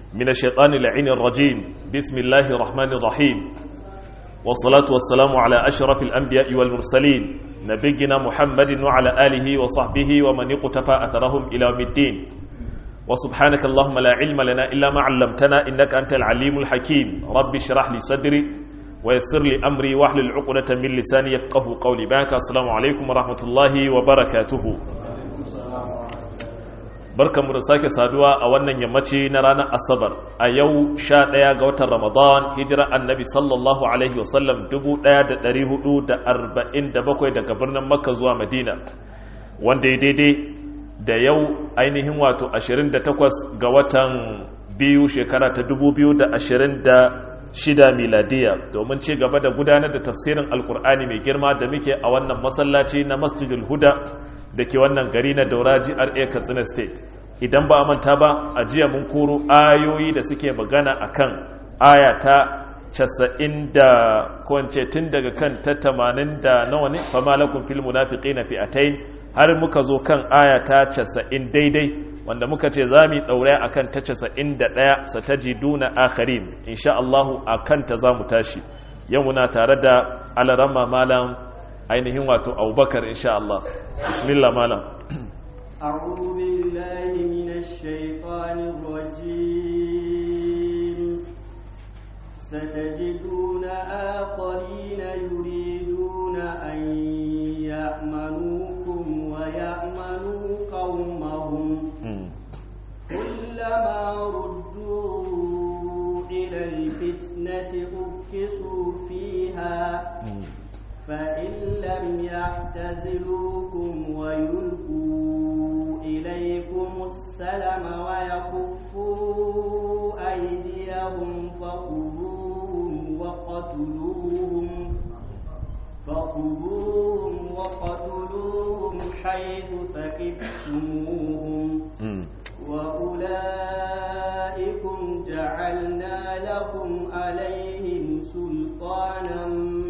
من الشيطان اللعين الرجيم بسم الله الرحمن الرحيم والصلاة والسلام على أشرف الأنبياء والمرسلين نبينا محمد وعلى آله وصحبه ومن اقتفى أثرهم إلى يوم الدين وسبحانك اللهم لا علم لنا إلا ما علمتنا إنك أنت العليم الحكيم رب اشرح لي صدري ويسر لي أمري واحلل عقدة من لساني يفقه قولي باك السلام عليكم ورحمة الله وبركاته barkan mu da sake saduwa a wannan yammaci na ranar asabar a yau sha ɗaya ga watan ramadan hijira annabi sallallahu alaihi wasallam 1447 daga birnin makka zuwa madina wanda ya daidai da yau ainihin wato 28 ga watan biyu shekara ta 2026 miladiya domin ci gaba da gudanar da tafsirin alkur'ani mai girma da muke a wannan masallaci na masjidul huda da ke wannan gari na dauraji RA Katsina State idan ba a manta ba a jiya mun koro ayoyi da suke magana akan aya ta 90 da kwance tun daga kan ta 80 da nawa ne fama lakum fil munafiqina fi'atayn har muka zo kan aya ta 90 daidai wanda muka ce za mu daure akan ta 91 satajiduna akharin insha Allah akan ta za mu tashi yau muna tare da alarama malam ainihin wato abubakar insha Allah bismillah malam أعوذ بالله من الشيطان الرجيم ستجدون آخرين يريدون أن يأمنوكم ويأمنوا قومهم كلما ردوا إلى الفتنة أركسوا فيها فإن لم يعتزلوكم ويلقوا إليكم السلم ويكفوا أيديهم فخذوهم وقتلوهم فخذوهم وقتلوهم حيث ثقفتموهم وأولئكم جعلنا لكم عليهم سلطانا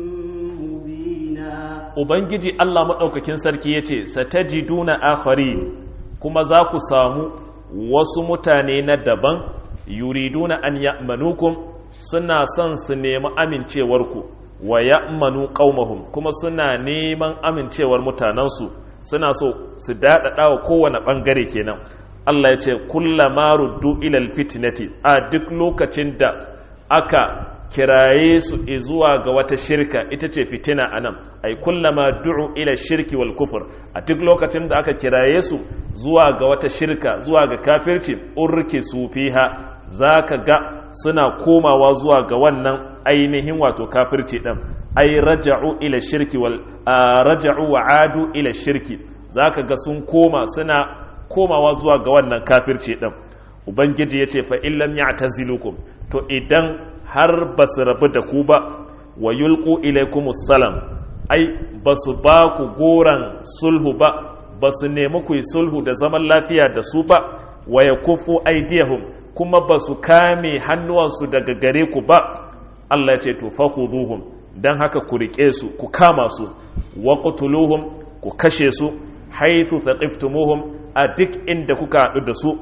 Ubangiji Allah maɗaukakin sarki ya ce, Satajiduna akhari kuma za ku samu wasu mutane na daban, yuriduna an ya'manukum suna son su nemi amincewarku, wa ya'manu qaumahum kuma suna neman amincewar mutanensu, suna so su daɗaɗa wa kowane ɓangare kenan. Allah ya ce, Kullama ruddu ilal fitnati a duk lokacin da aka kiraye su zuwa ga wata shirka ita ce fitina a nan ai kullama du'u ila shirki wal kufur a duk lokacin da aka kiraye su zuwa ga wata shirka zuwa ga kafirci urki su fiha zaka ga suna komawa zuwa ga wannan ainihin wato kafirci din ai raja'u ila shirki wal raja'u wa adu ila shirki zaka ga sun koma suna komawa zuwa ga wannan kafirci din ubangiji yace fa illam ya'tazilukum to idan har ba su rabu da ku ba wa yulku ilaikumus salam ai ba su ba ku goron sulhu ba ba su nemi ku yi sulhu da zaman lafiya da su ba wa ya kufu aidiyahum kuma ba su kame hannuwansu daga gare ku ba Allah ya ce to fakhuduhum dan haka ku rike su ku kama su wa qutuluhum ku kashe su haythu thaqiftumuhum a duk inda kuka haɗu da su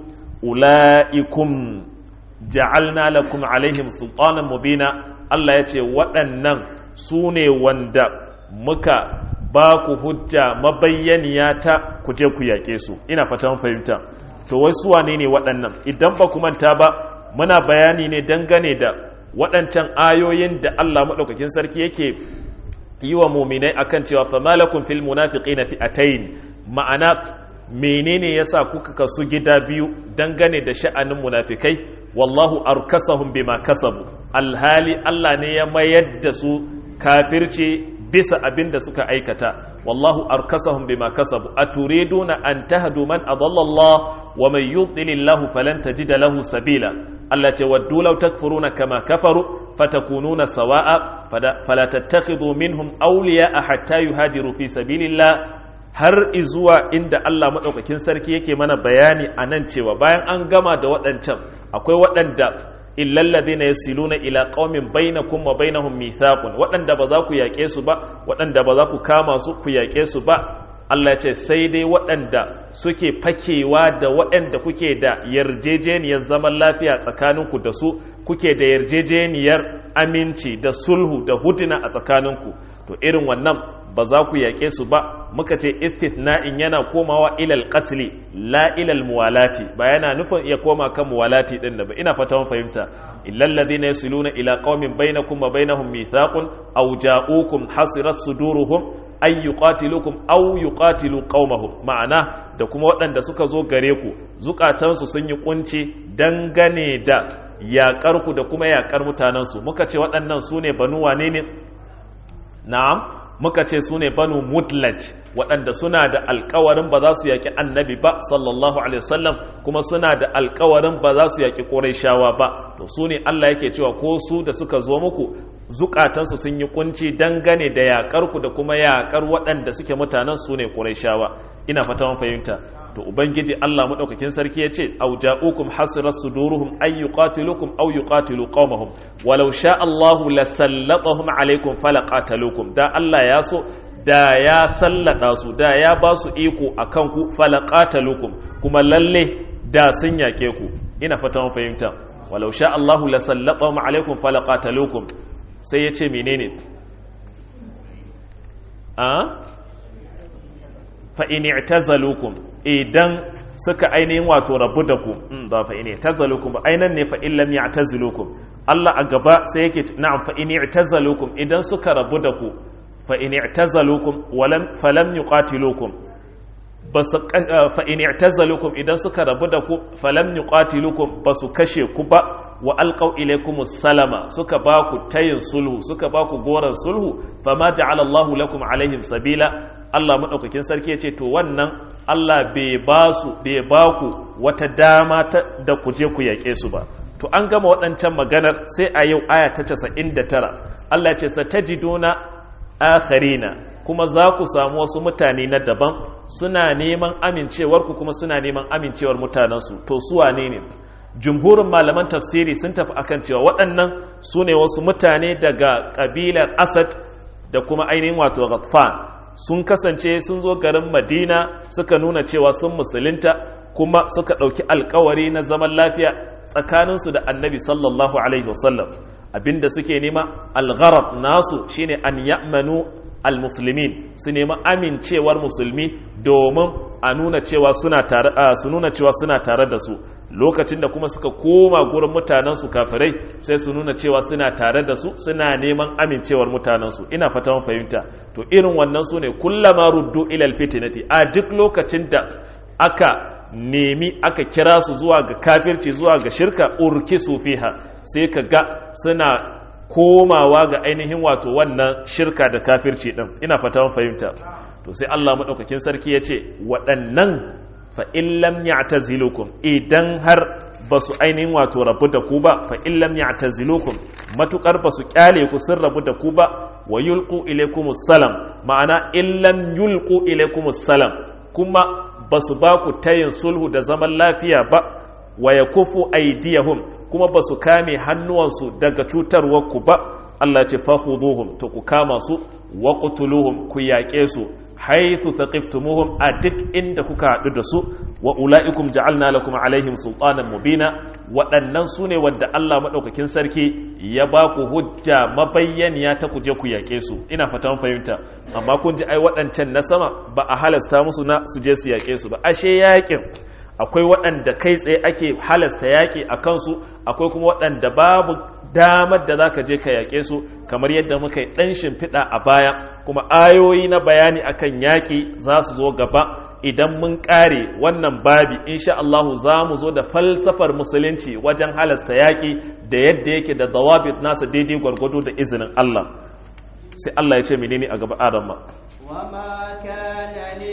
ulaikum ja'alna lakum alaihim sultanan mubina Allah ya ce waɗannan su ne wanda muka ba ku hujja mabayyaniya ta ku je ku yaƙe su ina fatan fahimta to wai su wane ne waɗannan idan ba ku manta ba muna bayani ne dangane da waɗancan ayoyin da Allah maɗaukakin sarki yake yi wa muminai akan cewa famalakun fil munafiqina fi'atayn ma'ana menene yasa kuka kasu gida biyu dangane da sha'anin munafikai wallahu arkasahum bima kasabu alhali Allah ne ya mayar da su kafirci bisa abin da suka aikata wallahu arkasahum bima kasabu aturiduna an tahdu man adalla Allah wa man yudlil falan tajida lahu sabila Allah ce waddu law takfuruna kama kafaru fatakununa sawa'a fala tattakhidhu minhum awliya'a hatta yuhajiru fi sabilillah har izuwa inda Allah maɗaukakin sarki yake mana bayani a nan cewa bayan an gama da waɗancan akwai waɗanda illallazi na yasiluna ila qaumin bainakum wa bainahum mithaqun waɗanda ba za ku yaƙe su ba waɗanda ba za ku kama su ku yaƙe su ba Allah ya ce sai dai waɗanda suke fakewa da waɗanda kuke da yarjejeniyar zaman lafiya tsakaninku da su kuke da yarjejeniyar aminci da sulhu da huduna a tsakaninku to irin wannan ba za ku yaƙe su ba muka ce istithna'in yana komawa ilal qatli la ilal muwalati ba yana nufin iya koma kan muwalati din da ba ina fata mun fahimta illal ladina yasiluna ila qaumin bainakum wa bainahum mithaqun aw ja'ukum hasirat suduruhum ay yuqatilukum aw yuqatilu qaumahum ma'ana da kuma waɗanda suka zo gare ku zukatansu sun yi kunci dangane da yaƙar ku da kuma yaƙar mutanensu muka ce waɗannan su ne banu wane ne na'am muka ce su ne banu mutlaj waɗanda suna da alkawarin ba za su yaƙi annabi ba sallallahu alaihi wasallam kuma suna da alkawarin ba za su yaƙi ƙurayshawa ba to su ne Allah yake cewa ko su da suka zo muku zukatansu sun yi kunci dangane da yaƙar ku da kuma yaƙar waɗanda suke mutanen su ne ƙurayshawa ina fata mun fahimta to ubangiji Allah madaukakin sarki yace aw ja'ukum hasirat suduruhum ay yuqatilukum aw yuqatilu qaumahum walau sha Allahu lasallatahum alaykum falaqatalukum da Allah ya so da ya sallada su da ya ba su iko akan ku falaqatalukum kuma lalle da sun yake ku ina fata mun fahimta walau sha Allahu lasallatahum alaykum falaqatalukum sai yace menene a fa'in i'tazalukum idan suka ainihin wato rabu da ku ba fa'in i'tazalukum ba ainihin ne fa'in lam ya'tazilukum Allah a gaba sai yake na'am fa'in i'tazalukum idan suka rabu da ku fa'in i'tazalukum walam falam yuqatilukum fa'in i'tazalukum idan suka rabu da ku falam yuqatilukum basu kashe ku ba wa alqaw ilaykum salama suka ba ku tayin sulhu suka ba ku goran sulhu fama ja'ala Allahu lakum alaihim sabila Allah maɗaukakin sarki ya ce to wannan Allah bai ba su bai ba ku wata dama da ku je ku yaƙe su ba to an gama waɗancan maganar sai a yau aya ta casa'in da tara Allah ce sa ta jiduna akharina kuma za ku samu wasu mutane na daban suna neman amincewarku kuma suna neman amincewar mutanensu to su wane ne jumhurin malaman tafsiri sun tafi akan cewa waɗannan su ne wasu mutane daga ƙabilar asad da kuma ainihin wato ghatfan sun kasance sun zo garin madina suka nuna cewa sun musulunta kuma suka ɗauki alkawari na zaman lafiya tsakaninsu da annabi sallallahu alaihi wasallam abinda suke nema algharab nasu shine an ya'manu almuslimin su nema amincewar musulmi domin a nuna cewa suna tare su nuna cewa suna tare da su lokacin da kuma suka koma gurin mutanensu kafirai sai su nuna cewa suna tare da su suna neman amincewar mutanensu ina fata mun fahimta to irin wannan su ne kullama ruddu ilal fitnati a duk lokacin da aka nemi aka kira su zuwa ga kafirci zuwa ga shirka urkisu fiha sai ka ga suna komawa ga ainihin wato wannan shirka da kafirci din ina fata mun fahimta to sai Allah madaukakin sarki ya ce waɗannan fa in lam ya'tazilukum idan har ba su ainihin wato rabu da ku ba fa in lam ya'tazilukum matukar ba su kyale ku sun rabu da ku ba wa yulqu ilaykumus salam ma'ana in lam yulqu ilaykumus salam kuma ba su ba ku tayin sulhu da zaman lafiya ba wa yakufu aydiyahum kuma ba su kame hannuwansu daga cutarwar ku ba Allah ce fakhuduhum to ku kama su wa qutuluhum ku yaƙe su haithu taqiftumuhum a duk inda kuka haɗu da su wa ula'ikum ja'alna lakum alaihim sultanan mubina waɗannan su ne wadda Allah maɗaukakin sarki ya ba ku hujja mabayyaniya ta ku je ku yaƙe su ina fatan fahimta amma kun ji ai waɗancan na sama ba a halasta musu na su je su yaƙe su ba ashe yaƙin akwai waɗanda kai tsaye ake halasta yaƙi a kansu akwai kuma waɗanda babu damar da za ka je ka yaƙe su kamar yadda muka yi ɗan shimfiɗa a baya kuma ayoyi na bayani akan yaƙi za su zo gaba idan mun ƙare wannan babi insha Allahu za mu zo da falsafar musulunci wajen halasta yaƙi da yadda yake da dawabit nasa daidai gwargwado da izinin Allah sai Allah ya ce menene a gaba Adam ma وما كان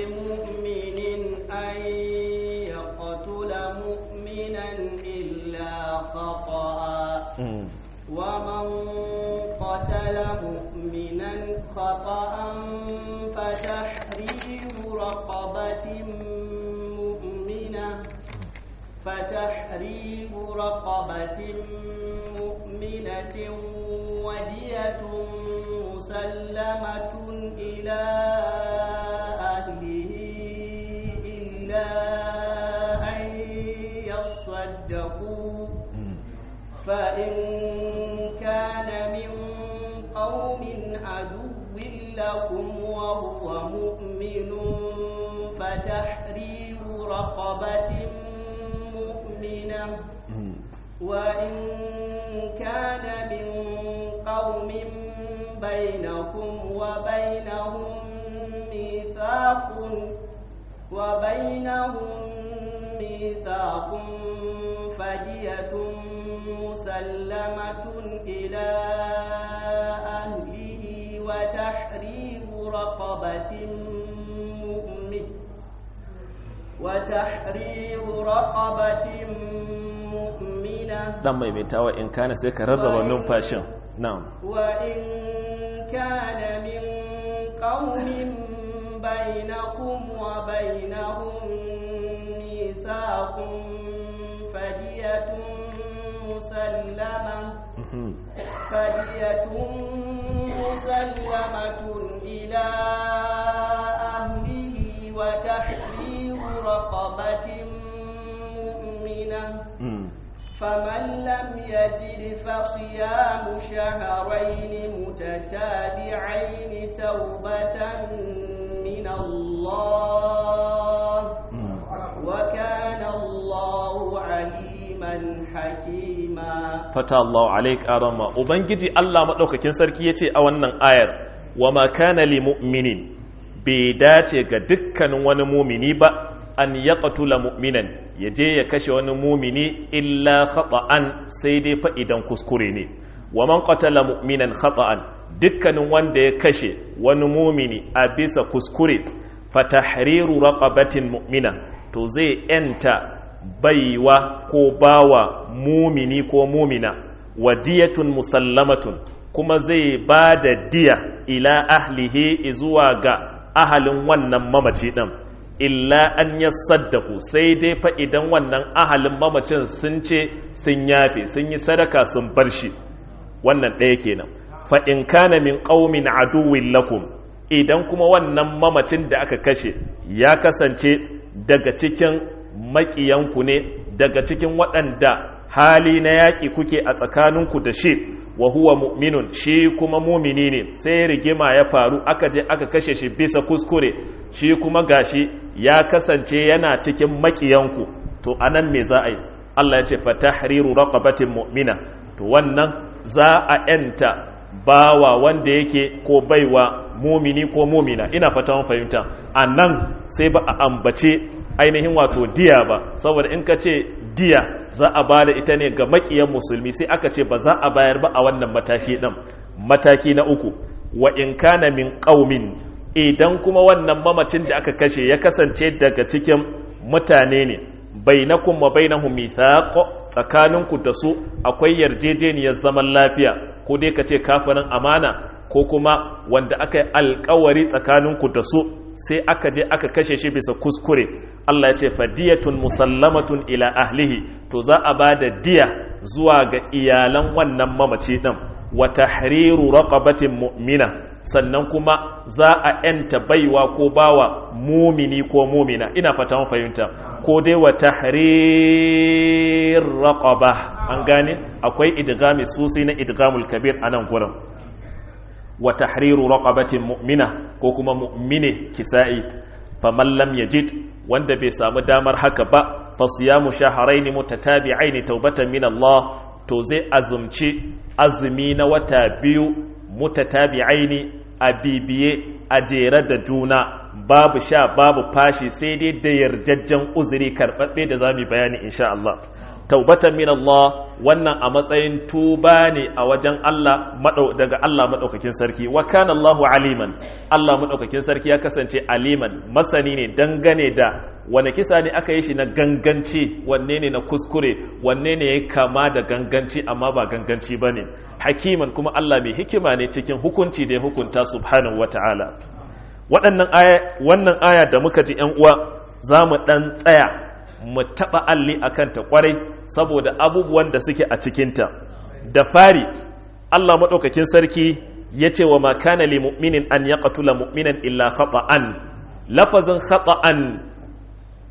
لمؤمن أن يقتل مؤمنا إلا خطأ ومن قتل مؤمنا خطأ فتحرير رقبة مؤمنة فتحرير رقبة مؤمنة ودية مسلمة إلى أهله فإن كان من قوم عدو لكم وهو مؤمن فتحرير رقبة مؤمنة وإن كان من قوم بينكم وبينهم ميثاق وبينهم ميثاق فدية مسلمة إلى أهله وتحرير رقبة مؤمن وتحرير رقبة مؤمنة dan maimaitawa in kana sai ka rarraba numfashin na'am وإن كان من قوم بينكم وبينهم ميثاق فدية مسلمة فدية مسلمة إلى أهله وتحرير رقبة مؤمنة فمن لم يجد فصيام شهرين متتابعين توبة من الله وكان الله عليما حكيما fata Allah alaik arama ubangiji Allah madaukakin sarki yace a wannan ayar wa ma kana li mu'minin bai dace ga dukkanin wani mumini ba an yaqtula mu'minan yaje ya kashe wani mumini illa khata'an sai dai fa idan kuskure ne wa man qatala mu'minan khata'an dukkanin wanda ya kashe wani mumini a bisa kuskure fa tahriru raqabatin mu'mina to zai yanta baiwa ko bawa mumini ko mumina wadiyatun musallamatun kuma zai ba da diya ila ahlihi zuwa ga ahalin wannan mamaci ɗin illa an ya saddaku sai dai fa idan wannan ahalin mamacin sun ce sun yafe sun yi sadaka sun bar shi wannan ɗaya kenan fa in kana min qaumin aduwwin lakum idan kuma wannan mamacin da aka kashe ya kasance daga cikin maƙiyanku ne daga cikin waɗanda hali na yaƙi kuke a tsakaninku da shi wa huwa mu'minun shi kuma mumini ne sai rigima ya faru aka je aka kashe shi bisa kuskure shi kuma gashi ya kasance yana cikin maƙiyanku to anan me za a yi Allah ya ce fa tahriru raqabatin mu'mina to wannan za a yanta bawa wanda yake ko baiwa mumini ko mumina ina fata mun fahimta anan sai ba a ambace ainihin wato diya ba saboda in ka ce diya za a ba da ita ne ga makiyan musulmi sai aka ce ba za a bayar ba a wannan mataki ɗin mataki na uku wa in kana min ƙaumin idan kuma wannan mamacin da aka kashe ya kasance daga cikin mutane ne bainakum wa bainahum mithaq tsakaninku da su akwai yarjejeniyar zaman lafiya ko dai ka ce kafirin amana ko kuma wanda aka yi alkawari tsakaninku da su sai aka je aka kashe shi bisa kuskure Allah ya ce fadiyatun musallamatun ila ahlihi to za a ba da diya zuwa ga iyalan wannan mamaci din wa tahriru raqabatin mu'mina sannan kuma za a yanta baiwa ko bawa mumini ko mumina ina fata mun fahimta ko dai wa tahrir raqaba an gane akwai idgami susi na idgamul kabir anan gurin wa tahriru raqabatin mu'mina ko kuma mu'mine kisa'i faman lam yajid wanda bai samu damar haka ba fa siyamu shahrayn mutatabi'ain tawbatan min Allah to zai azumci azumi na wata biyu mutatabi'ain a bibiye a jere da juna babu sha babu fashi sai dai da yarjajjen uzuri karɓaɓɓe da za mu bayani insha Allah taubatan min Allah wannan a matsayin tuba ne a wajen Allah daga Allah maɗaukakin sarki wa kana Allahu aliman Allah maɗaukakin sarki ya kasance aliman masani ne dangane da wane kisa ne aka yi shi na ganganci wanne ne na kuskure wanne ne ya kama da ganganci amma ba ganganci ba ne hakiman kuma Allah mai hikima ne cikin hukunci da ya hukunta subhanahu wa ta'ala waɗannan aya wannan aya da muka ji ‘yan uwa za mu ɗan tsaya mu taɓa alli a kanta ƙwarai saboda abubuwan da suke a cikinta da fari Allah maɗaukakin sarki ya ce wa makana li mu'minin an ya ƙatula mu'minan illa khata'an lafazin khata'an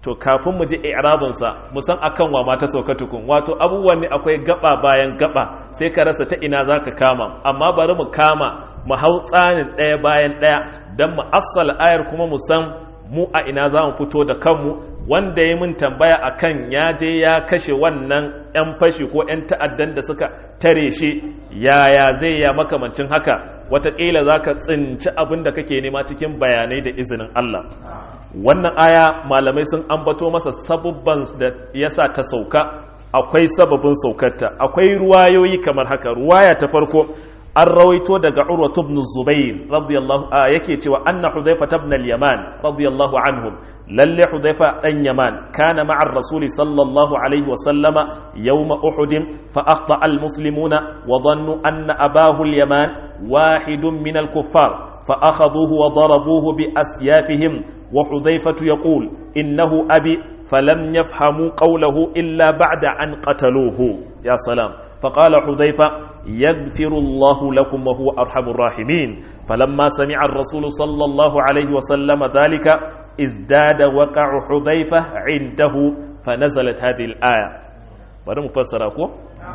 to kafin mu ji i'rabinsa mu san akan wa ma ta sauka tukun wato abubuwan ne akwai gaba bayan gaba sai ka rasa ta ina zaka kama amma bari mu kama mu hau tsanin ɗaya bayan ɗaya don mu assala ayar kuma mu san mu a ina za mu fito da kanmu wanda ya min tambaya akan ya je ya kashe wannan 'yan fashi ko 'yan ta'addan da suka tare shi yaya zai ya makamancin haka wataƙila za ka tsinci abin da kake nema cikin bayanai da izinin Allah wannan aya malamai sun ambato masa sabubban da ya sa ta sauka akwai sababin saukarta akwai ruwayoyi kamar haka ruwaya ta farko an rawaito daga urwatu ibn zubair radiyallahu a yake cewa anna hudhaifa ibn al-yaman radiyallahu anhum lalle hudhaifa dan yaman kana ma'a rasuli sallallahu alaihi wa sallama yawm uhud fa akhta al-muslimuna wa dhannu anna abahu al-yaman wahidun min al-kuffar فأخذوه وضربوه بأسيافهم وحذيفة يقول إنه أبي فلم يفهموا قوله إلا بعد أن قتلوه يا سلام فقال حذيفة يغفر الله لكم وهو أرحم الراحمين فلما سمع الرسول صلى الله عليه وسلم ذلك ازداد وقع حذيفة عنده فنزلت هذه الآية bari mu fassara ko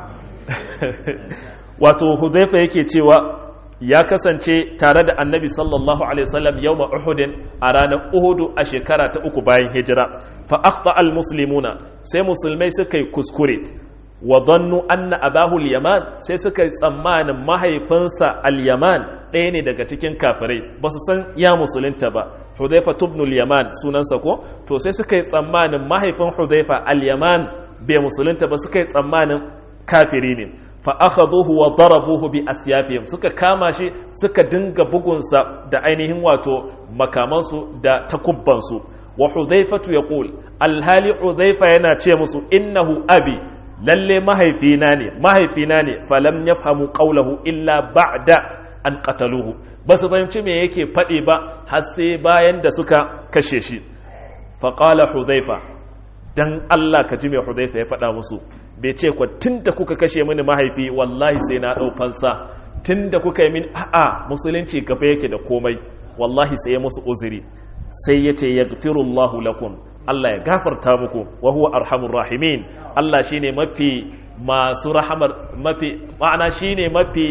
wato hudhaifa yake cewa ya kasance tare da annabi sallallahu alaihi wasallam yawma uhudin a ranar uhudu a shekara ta uku bayan hijira fa akhta al muslimuna sai musulmai suka yi kuskure wa dhannu anna abahu al-yaman sai suka yi tsammanin mahaifinsa al-yaman ɗaya ne daga cikin kafirai ba su san ya musulunta ba hudhaifa ibn al-yaman sunansa ko to sai suka yi tsammanin mahaifin hudhaifa al-yaman bai musulunta ba suka yi tsammanin kafiri ne fa akhadhuhu wa darabuhu bi asyafihim suka kama shi suka dinga bugunsa da ainihin wato makamansu da takubbansu wa hudhaifatu yaqul alhali hudhaifa yana ce musu innahu abi lalle mahaifina ne mahaifina ne falam yafhamu qawlahu illa ba'da an qataluhu basu fahimci me yake faɗi ba har sai bayan da suka kashe shi fa qala hudhaifa dan Allah ka ji me hudhaifa ya faɗa musu bai ce kwa tunda kuka kashe mini mahaifi wallahi sai na ɗau fansa tunda kuka yi min a'a musulunci gaba yake da komai wallahi sai ya musu uzuri sai ya ce yaghfirullahu lakum Allah ya gafarta muku wa huwa arhamur rahimin Allah shine mafi masu rahamar mafi ma'ana shine mafi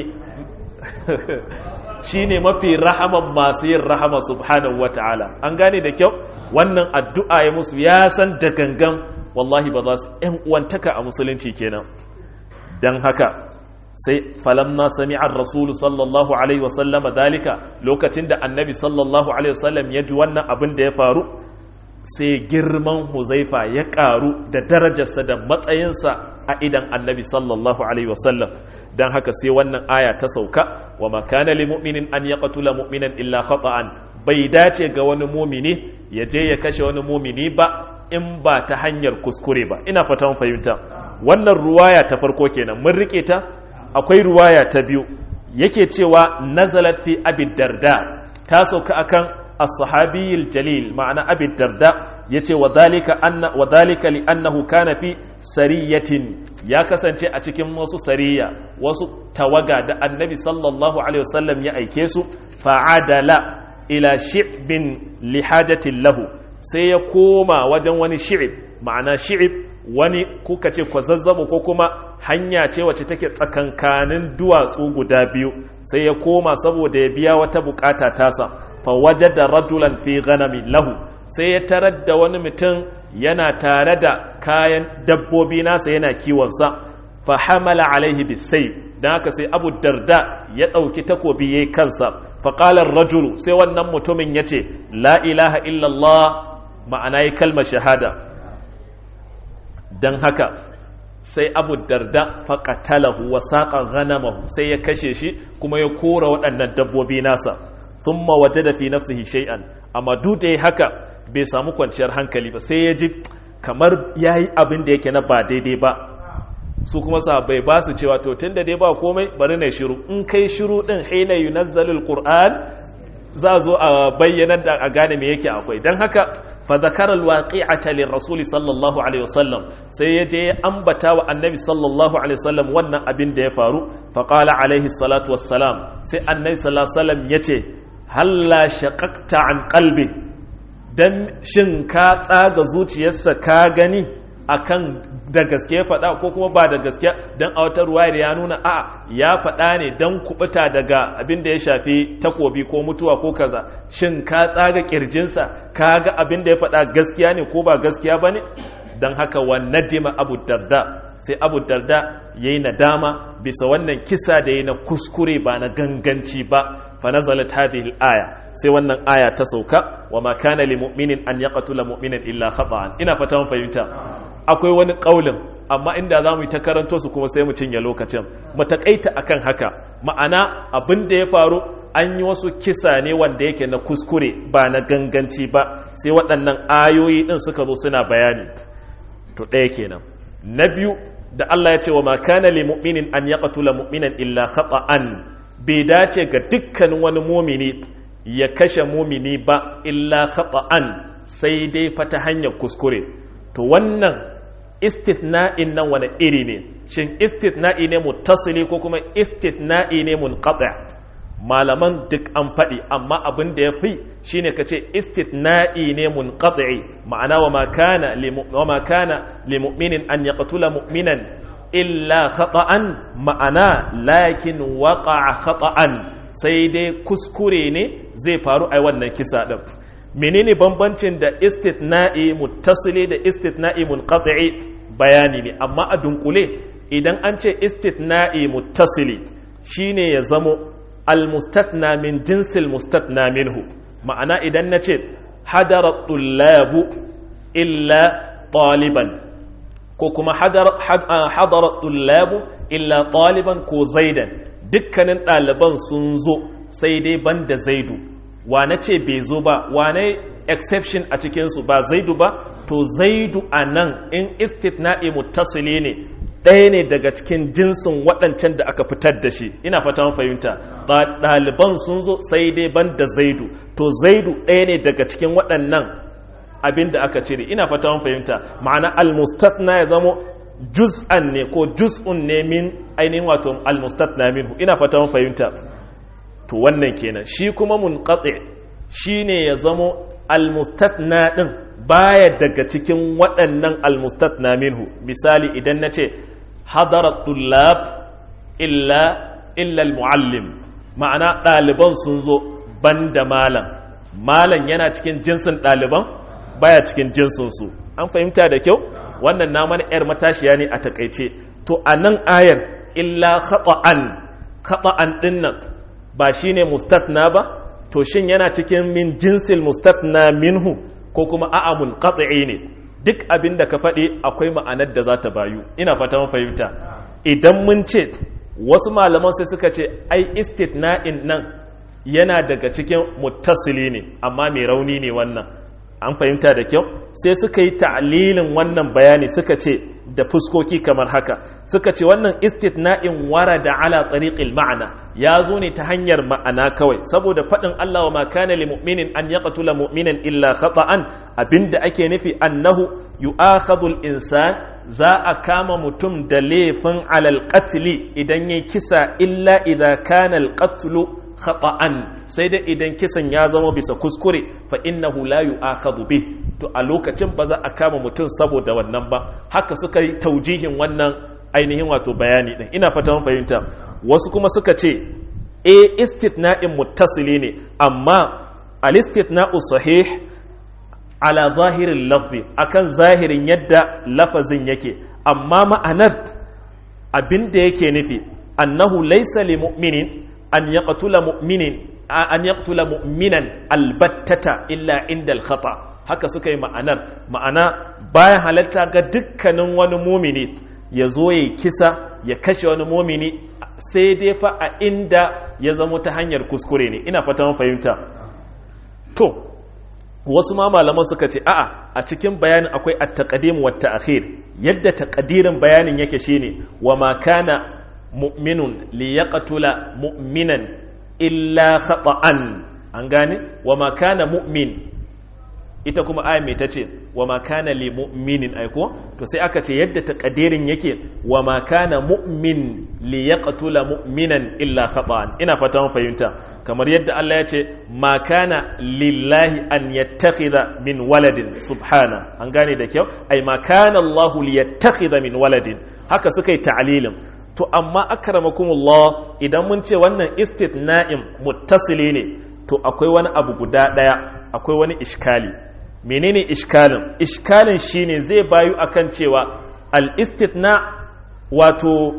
shine mafi rahaman masu yin rahama subhanahu wata'ala an gane da kyau wannan addu'a ya musu ya san da gangan wallahi ba za su ‘yan uwantaka a musulunci kenan don haka sai falamma sami'ar rasulu sallallahu alaihi wasallama dalika lokacin da annabi sallallahu alaihi wasallam ya ji wannan abin da ya faru sai girman huzaifa ya ƙaru da darajarsa da matsayinsa a idan annabi sallallahu alaihi wasallam don haka sai wannan aya ta sauka wa makana li mu'minin an ya qatula mu'minan illa khata'an bai dace ga wani mumini ya je ya kashe wani mumini ba in ba ta hanyar kuskure ba ina fatan fahimta wannan ruwaya ta farko kenan mun rike ta akwai ruwaya ta biyu yake cewa nazalat fi abid darda ta sauka akan as-sahabiyil jalil ma'ana abid darda yace wa dhalika anna wa dhalika li annahu kana fi sariyatin ya kasance a cikin wasu sariya wasu tawaga da annabi sallallahu alaihi wasallam ya aike su fa'adala ila shi'bin li hajatin lahu sai ya koma wajen wani shi'ib ma'ana shi'ib wani kuka ce kwazazzabo ko kuma hanya ce wacce take tsakankanin duwatsu guda biyu sai ya koma saboda ya biya wata bukata tasa fa wajada rajulan fi ghanami lahu sai ya tarar da wani mutum yana tare da kayan dabbobi nasa yana kiwonsa fa hamala alaihi bisayf dan haka sai abu darda ya ɗauki takobi yayi kansa fa qala rajulu sai wannan mutumin yace la ilaha illallah ma'ana yi kalmar shahada don haka sai abu darda faƙatalahu wa saƙa ghanamahu sai ya kashe shi kuma ya kora waɗannan dabbobi nasa sun waje da fi nafsihi shay'an amma duk da haka bai samu kwanciyar hankali ba sai ya ji kamar ya yi abin da yake na ba daidai ba su kuma sahabbai ba su cewa to tun da dai ba komai bari na shiru in kai shiru ɗin haina yunazzalul qur'an za zo a bayyana da a gane me yake akwai don haka فذكر الواقعة للرسول صلى الله عليه وسلم سيجي أنبتا والنبي صلى الله عليه وسلم وانا أبن دي فارو فقال عليه الصلاة والسلام سي النبي صلى الله عليه وسلم يتي هل لا شققت عن قلبي dan shin ka tsaga zuciyarsa ka gani akan da gaske faɗa ko kuma ba da gaske dan a wata ruwayar ya nuna a ya faɗa ne dan kubuta daga abin da ya shafi takobi ko mutuwa ko kaza shin ka tsaga kirjinsa ka ga abin da ya faɗa gaskiya ne ko ba gaskiya ba ne don haka wa nadima abu darda sai abu darda ya yi nadama bisa wannan kisa da ya na kuskure ba na ganganci ba fa nazalat hadhihi aya sai wannan aya ta sauka wa ma kana lil mu'minin an yaqtula mu'minan illa khata'an ina fata mun fahimta akwai wani kaulin amma inda zamu yi ta karanto su kuma sai mu cinye lokacin mu takaita akan haka ma'ana abin da ya faru an yi wasu kisa ne wanda yake na kuskure ba na ganganci ba sai waɗannan ayoyi ɗin suka zo suna bayani to ɗaya kenan na biyu da Allah ya ce wa makana li mu'minin an yaqtula mu'minan illa khata'an bai dace ga dukkanin wani mumini ya kashe mumini ba illa khata'an sai dai fa ta hanyar kuskure to wannan istithna'in nan wani iri ne shin istithna'i ne muttasili ko kuma istithna'i ne munqati' malaman duk an faɗi amma abin da ya fi shine ka ce istitna'i ne munqati ma'ana wa ma kana wa ma kana li mu'minin an yaqtula mu'minan illa khata'an ma'ana lakin waqa'a khata'an sai dai kuskure ne zai faru a wannan kisa din menene bambancin da istitna'i muttasili da istitna'i munqati bayani ne amma a dunkule idan an ce istitna'i muttasili shine ya zamo almustatna min jinsil mustatna minhu ma'ana idan na ce hadara tullabu illa taliban ko kuma hadara tullabu illa taliban ko zaidan dukkanin ɗaliban sun zo sai dai ban da zaidu wane ce bai zo ba wane exception a cikinsu ba zaidu ba to zaidu a nan in istitna'i muttasili ne ɗaya ne daga cikin jinsin waɗancan da aka fitar da shi ina fata fahimta ɗaliban sun zo sai dai ban da zaidu to zaidu ɗaya ne daga cikin waɗannan abin da aka cire ina fata fahimta ma'ana almustatna ya zamo juz'an ne ko juz'un ne min ainihin wato almustatna minhu ina fata fahimta to wannan kenan shi kuma munqati shine ya zamo almustatna din baya daga cikin waɗannan almustatna minhu misali idan na ce hadara tullab illa illa almuallim ma'ana ɗaliban sun zo ban da malam malam yana cikin jinsin ɗaliban baya cikin jinsinsu an fahimta da kyau wannan na mana 'yar matashiya ne a takaice to a nan ayar illa khata'an khata'an dinnan ba shine mustatna ba to shin yana cikin min jinsil mustatna minhu ko kuma a'a munqati ne duk abin da ka faɗi akwai ma'anar da za ta bayu ina fata mun fahimta idan mun ce wasu malaman sai suka ce ai istitna'in nan yana daga cikin muttasili ne amma mai rauni ne wannan an fahimta da kyau sai suka yi ta'lilin wannan bayani suka ce da fuskoki kamar haka suka ce wannan istitna'in warada ala tariqil ma'ana ya zo ne ta hanyar ma'ana kawai saboda faɗin Allah wa ma kana lil mu'minin an yaqtula mu'minan illa khata'an abinda ake nufi annahu yu'akhadhu insan za a kama mutum da laifin alal qatli idan yayi kisa illa idza kana al qatlu khata'an sai dai idan kisan ya zama bisa kuskure fa innahu la yu'akhadhu bih to a lokacin ba za a kama mutum saboda wannan ba haka suka yi taujihin wannan ainihin wato bayani din ina fata mun fahimta wasu kuma suka ce e istitna'in muttasili ne amma al istitna'u sahih ala zahirin lafzi akan zahirin yadda lafazin yake amma ma'anar abin da yake nufi annahu laysa li mu'minin an yaqtula mu'minin an yaqtula mu'minan albattata illa inda al-khata haka suka yi ma'anar ma'ana bayan halatta ga dukkanin wani mumini ya zo ya kisa ya kashe wani mumini sai dai fa a inda ya zamo ta hanyar kuskure ne ina fata fahimta to wasu ma malaman suka ce a'a a cikin bayanin akwai at-taqdim wa ta'khir yadda taqdirin bayanin yake shine wa ma kana mu'minun li yaqtula mu'minan illa khata'an an gane wa ma kana mu'min ita kuma aya mai tace wa ma kana li mu'minin aiko to sai aka ce yadda takadirin yake wa ma kana mu'min li yaqtula mu'minan illa khata'an ina fata mun fahimta kamar yadda Allah ya ce ma kana lillahi an yattakhidha min waladin subhana an gane da kyau ai ma kana Allah li yattakhidha min waladin haka suka yi ta'lilin to amma akramakumullah idan mun ce wannan istitna'in muttasili ne to akwai wani abu guda daya akwai wani iskali menene iskalin iskalin shine zai bayu akan cewa al-istitna wato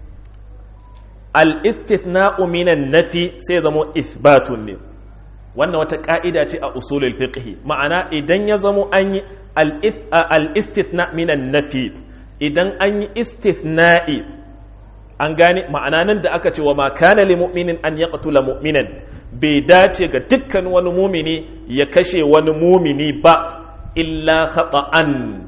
al-istitna'u minan nafi sai zamo isbatun ne wannan wata ka'ida ce a usulul fiqh ma'ana idan ya zamo an yi al-istitna minan nafi idan an yi istithna'i an gane ma'ana nan da aka ce wa ma kana lil mu'minin an yaqtula mu'minan bai dace ga dukkan wani mumini ya kashe wani mumini ba illa khata'an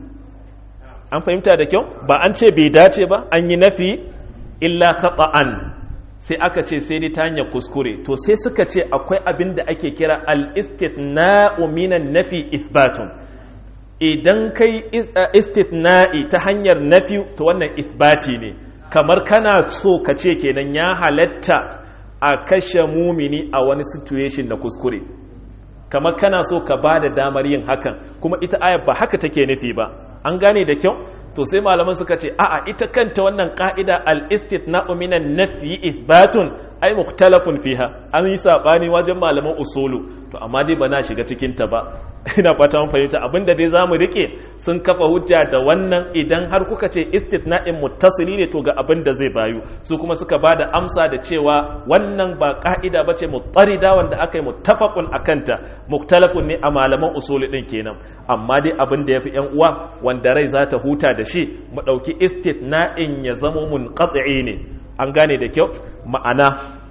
an fahimta da kyau ba an ce bai dace ba an yi nafi illa khata'an sai aka ce sai dai ta hanyar kuskure to sai suka ce akwai abin da ake kira al-istithna'u minan nafi isbatun idan kai istithna'i ta hanyar nafi to wannan isbati ne kamar kana so ka ce kenan ya halatta a kashe mumini a wani situation na kuskure kamar kana so ka ba da damar yin hakan kuma ita ayar ba haka take nufi ba an gane da kyau to sai malaman suka ce a'a ita kanta wannan ka'ida al-istithna'u minan nafyi isbatun ai mukhtalafun fiha an yi sabani wajen malaman usulu to amma dai ba na shiga cikin ta ba ina fata mun fahimta abinda dai zamu rike sun kafa hujja da wannan idan har kuka ce istithna'in muttasili ne to ga abin da zai bayu su kuma suka bada amsa da cewa wannan ba ka'ida bace mutarida wanda aka yi muttafaqun akanta mukhtalafun ne a malaman usuli din kenan amma dai abin da yafi yan uwa wanda rai za ta huta da shi mu dauki istithna'in ya zamo munqati ne an gane da kyau ma'ana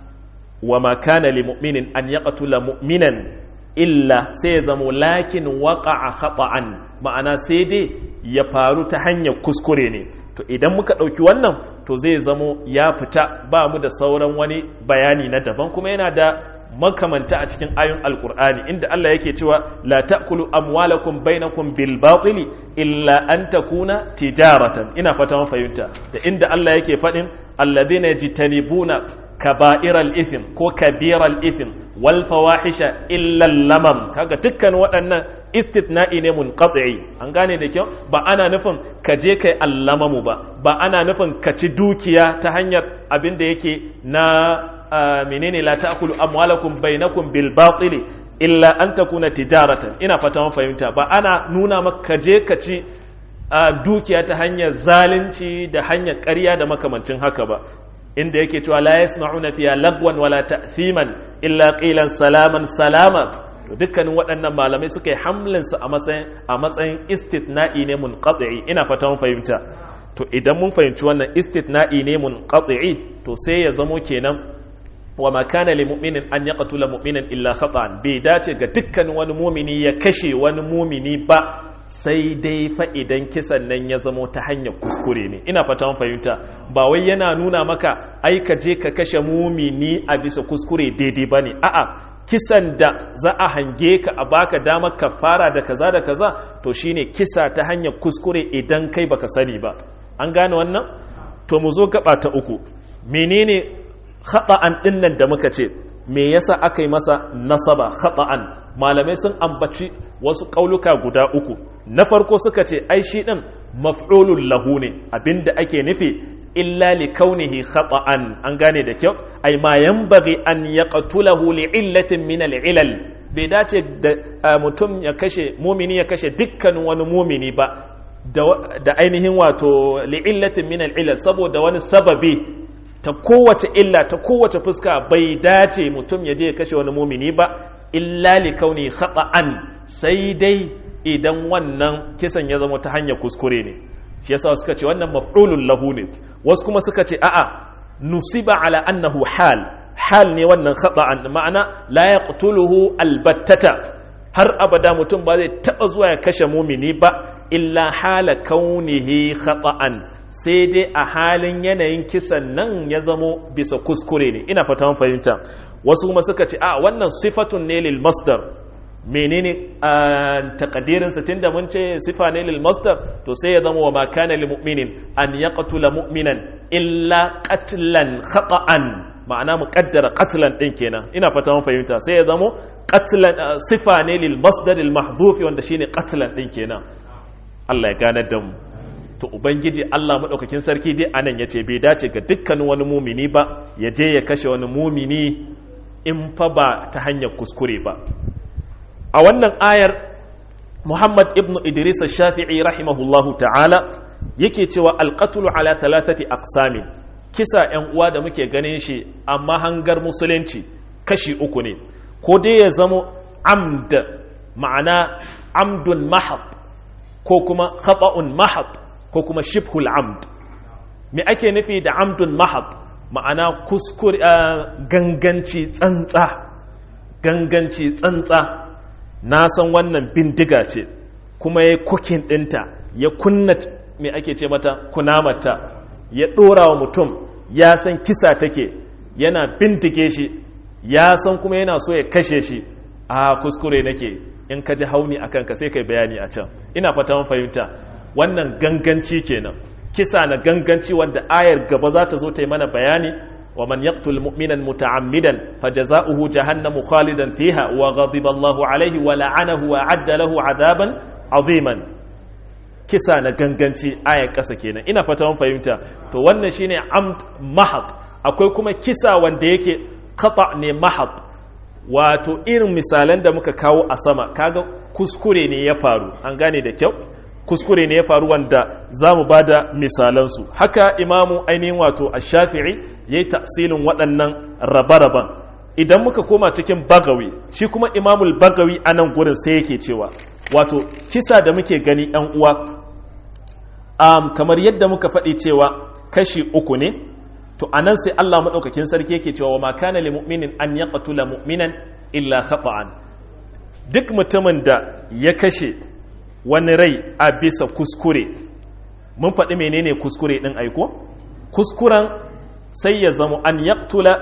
wa ma kana li mu'minin an yaqtula mu'minan illa sai ya zamo lakin waqa'a khata'an ma'ana sai dai ya faru ta hanyar kuskure ne to idan muka ɗauki wannan to zai zamo ya fita ba mu da sauran wani bayani na daban kuma yana da makamanta a cikin ayun alkur'ani inda Allah yake cewa la ta'kulu amwalakum bainakum bil batili illa an takuna tijaratan ina fata mun fahimta da inda Allah yake faɗin alladhina yajtanibuna kaba'iral ithm ko kabiral ithm wal fawahisha illa lamam kaga dukkan waɗannan istitna'i ne munqati an gane da kyau ba ana nufin ka je kai allamamu ba ba ana nufin ka ci dukiya ta hanyar abin da yake na menene la ta'kulu amwalakum bainakum bil batili illa an takuna tijaratan ina fata mun fahimta ba ana nuna maka ka je ka ci dukiya ta hanyar zalunci da hanyar ƙarya da makamancin haka ba inda yake cewa la yasma'una fiya lagwan wala ta'thiman illa qilan salaman salama to dukkanin waɗannan malamai suka yi hamlin su a matsayin a matsayin istitna'i ne munqati ina fata mun fahimta to idan mun fahimci wannan istitna'i ne munqati to sai ya zamo kenan wa ma kana lil mu'minin an yaqtula mu'minan illa khata'an bai dace ga dukkanin wani mumini ya kashe wani mumini ba sai dai fa idan kisan nan ya zamo ta hanyar kuskure ne ina fata mun fahimta ba wai yana nuna maka ai ka je ka kashe mumini a bisa kuskure daidai bane a'a kisan da za a hange ka a baka damar ka fara da kaza da kaza to shine kisa ta hanyar kuskure idan kai baka sani ba an gane wannan to mu zo gaba ta uku menene khata'an dinnan da muka ce me yasa aka yi masa nasaba khata'an malamai sun ambaci wasu kauluka guda uku na farko suka ce ai shi din maf'ulun lahu ne abinda ake nufi illa li kaunihi khata'an an gane da kyau ai ma yanbaghi an yaqtulahu li illatin min al ilal bai dace da mutum ya kashe mumini ya kashe dukkan wani mumini ba da ainihin wato li illatin min al ilal saboda wani sababi ta kowace illa ta kowace fuska bai dace mutum ya je ya kashe wani mumini ba illa li kauni khata'an sai dai idan wannan kisan ya zama ta hanyar kuskure ne shi yasa suka ce wannan maf'ulun lahu ne wasu kuma suka ce a'a nusiba ala annahu hal hal ne wannan khata'an ma'ana la yaqtuluhu albattata har abada mutum ba zai taba zuwa ya kashe mumini ba illa hala kaunihi khata'an sai dai a halin yanayin kisan nan ya zamo bisa kuskure ne ina fata mun fahimta wasu kuma suka ce a wannan sifatun ne lil masdar menene takadirin sa tunda mun ce sifa ne lil masdar to sai ya zama wa ma kana lil mu'minin an yaqtula mu'minan illa qatlan khata'an ma'ana muqaddara qatlan din kenan ina fata mun fahimta sai ya zama qatlan sifa ne lil masdar al mahdhuf wanda shine qatlan din kenan Allah ya ganar da mu to ubangiji Allah madaukakin sarki dai anan yace bai dace ga dukkanin wani mumini ba ya je ya kashe wani mumini in fa ba ta hanyar kuskure ba a wannan ayar Muhammad ibn Idris shafii rahimahullahu ta'ala yake cewa alqatlu ala thalathati aqsamin kisa yan uwa da muke ganin shi amma hangar musulunci kashi uku ne ko dai ya zamo amd ma'ana amdun mahab ko kuma khata'un mahab ko kuma shibhul amd me ake nufi da amdun mahab ma'ana kuskure ganganci tsantsa ganganci tsantsa na san wannan bindiga ce kuma ya kukin ɗinta ya kunna me ake ce mata kunamata ya ɗora wa mutum ya san kisa take yana bindige shi ya san kuma yana so ya kashe shi a kuskure nake in ka ji hauni a kanka sai kai bayani a can ina fata mun fahimta wannan ganganci kenan kisa na ganganci wanda ayar gaba za ta zo ta yi mana bayani wa man yaqtul mu'minan muta'ammidan fajaza'uhu jahannamu khalidan fiha wa ghadiba Allahu alayhi wa la'anahu wa 'adda lahu 'adaban 'aziman kisa na ganganci ayar kasa kenan ina fata mun fahimta to wannan shine amd mahad akwai kuma kisa wanda yake khata ne mahad wato irin misalan da muka kawo a sama kaga kuskure ne ya faru an gane da kyau kuskure ne ya faru wanda za mu ba da misalansu haka imamu ainihin wato a shafi'i ya yi tasirin waɗannan rabe-raben idan muka koma cikin bagawi shi kuma imamul bagawi a nan gurin sai yake cewa wato kisa da muke gani ɗan uwa um, kamar yadda muka faɗi cewa kashi uku ne to a nan sai Allah maɗaukakin sarki yake cewa wa ma kana li mu'minin an yaqtula mu'minan illa khata'an duk mutumin da ya kashe wani rai a bisa kuskure mun faɗi menene kuskure ɗin aiko kuskuren sai ya zama an yaktula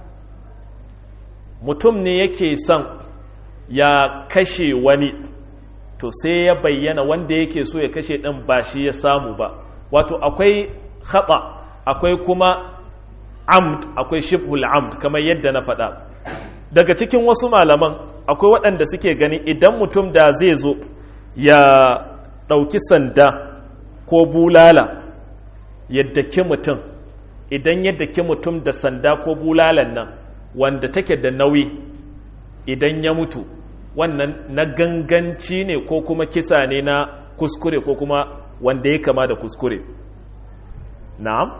mutum ne yake son ya kashe wani to sai ya bayyana wanda yake so ya kashe ɗin ba shi ya samu ba wato akwai haɓa akwai kuma amd akwai shibhul amd kamar yadda na faɗa daga cikin wasu malaman akwai waɗanda suke gani idan mutum da zai zo ya ɗauki sanda ko bulala yadda ki mutum idan yadda ki mutum da sanda ko bulalan nan wanda take da nauyi idan ya mutu wannan na ganganci ne ko kuma kisa ne na kuskure ko kuma wanda ya kama da kuskure na'am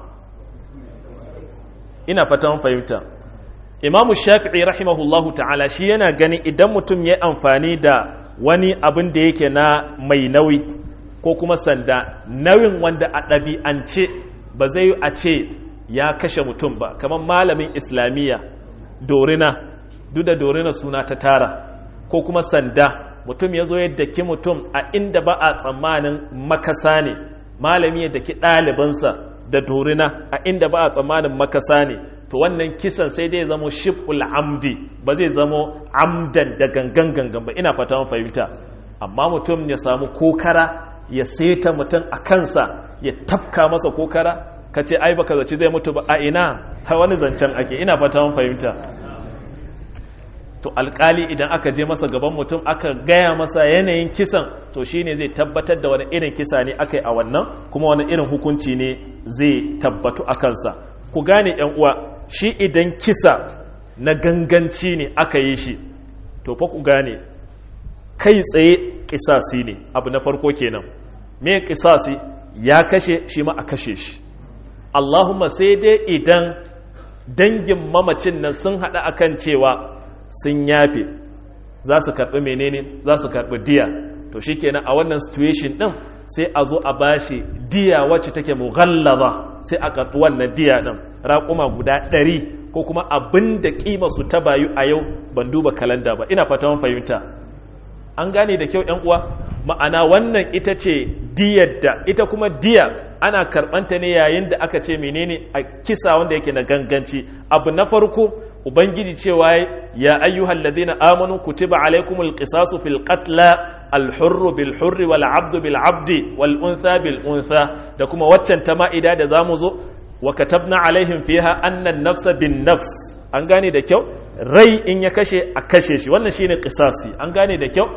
ina fatan fahimta imamu shafi'i rahimahullahu ta'ala shi yana ganin idan mutum ya amfani da wani abin da yake na mai nauyi ko kuma sanda nauyin wanda a ɗabi'ance ba zai yi a ce ya kashe mutum ba kamar malamin islamiyya dorina duk da dorina suna ta tara ko kuma sanda mutum ya zo yadda ki mutum a inda ba a tsammanin makasa ne malami yadda ki ɗalibansa da dorina a inda ba a tsammanin makasa ne to wannan kisan sai dai zamo shibul amdi ba zai zamo amdan da gangan gangan ba ina fata fahimta amma mutum ya samu kokara ya seta mutum a kansa ya tafka masa kokara ka ce ai baka zaci zai mutu ba a ina har wani zancen ake ina fata fahimta to alkali idan aka je masa gaban mutum aka gaya masa yanayin kisan to shine zai tabbatar da wani irin kisa ne aka yi a wannan kuma wani irin hukunci ne zai tabbatu a kansa ku gane yan uwa shi idan kisa na ganganci ne aka yi shi to fa ku gane kai tsaye kisasi ne abu na farko kenan me kisasi ya kashe shi ma a kashe shi Allahumma sai dai idan dangin mamacin nan sun haɗa akan cewa sun yafe za su karɓi menene za su karɓi diya to shikenan a wannan situation ɗin sai a zo a bashi diya wacce take mughallaba sai a karɓi wannan diya ɗin raƙuma guda ɗari ko kuma abin da ƙima su ta bayu a yau ban duba kalanda ba ina fata fahimta an gane da kyau uwa ma'ana wannan ita ce diyar da ita kuma diya ana karɓanta ne yayin da aka ce menene a kisa wanda yake na ganganci abu na farko ubangiji cewa ya ayyuhal ladina amanu kutiba alaikumul qisasu fil qatla al hurru bil hurri wal abdu bil abdi wal untha bil untha da kuma waccan ta ma'ida da zamu zo wa katabna alaihim fiha anna nafsa bin nafs an gane da kyau rai in ya kashe a kashe shi wannan shine qisasi an gane da kyau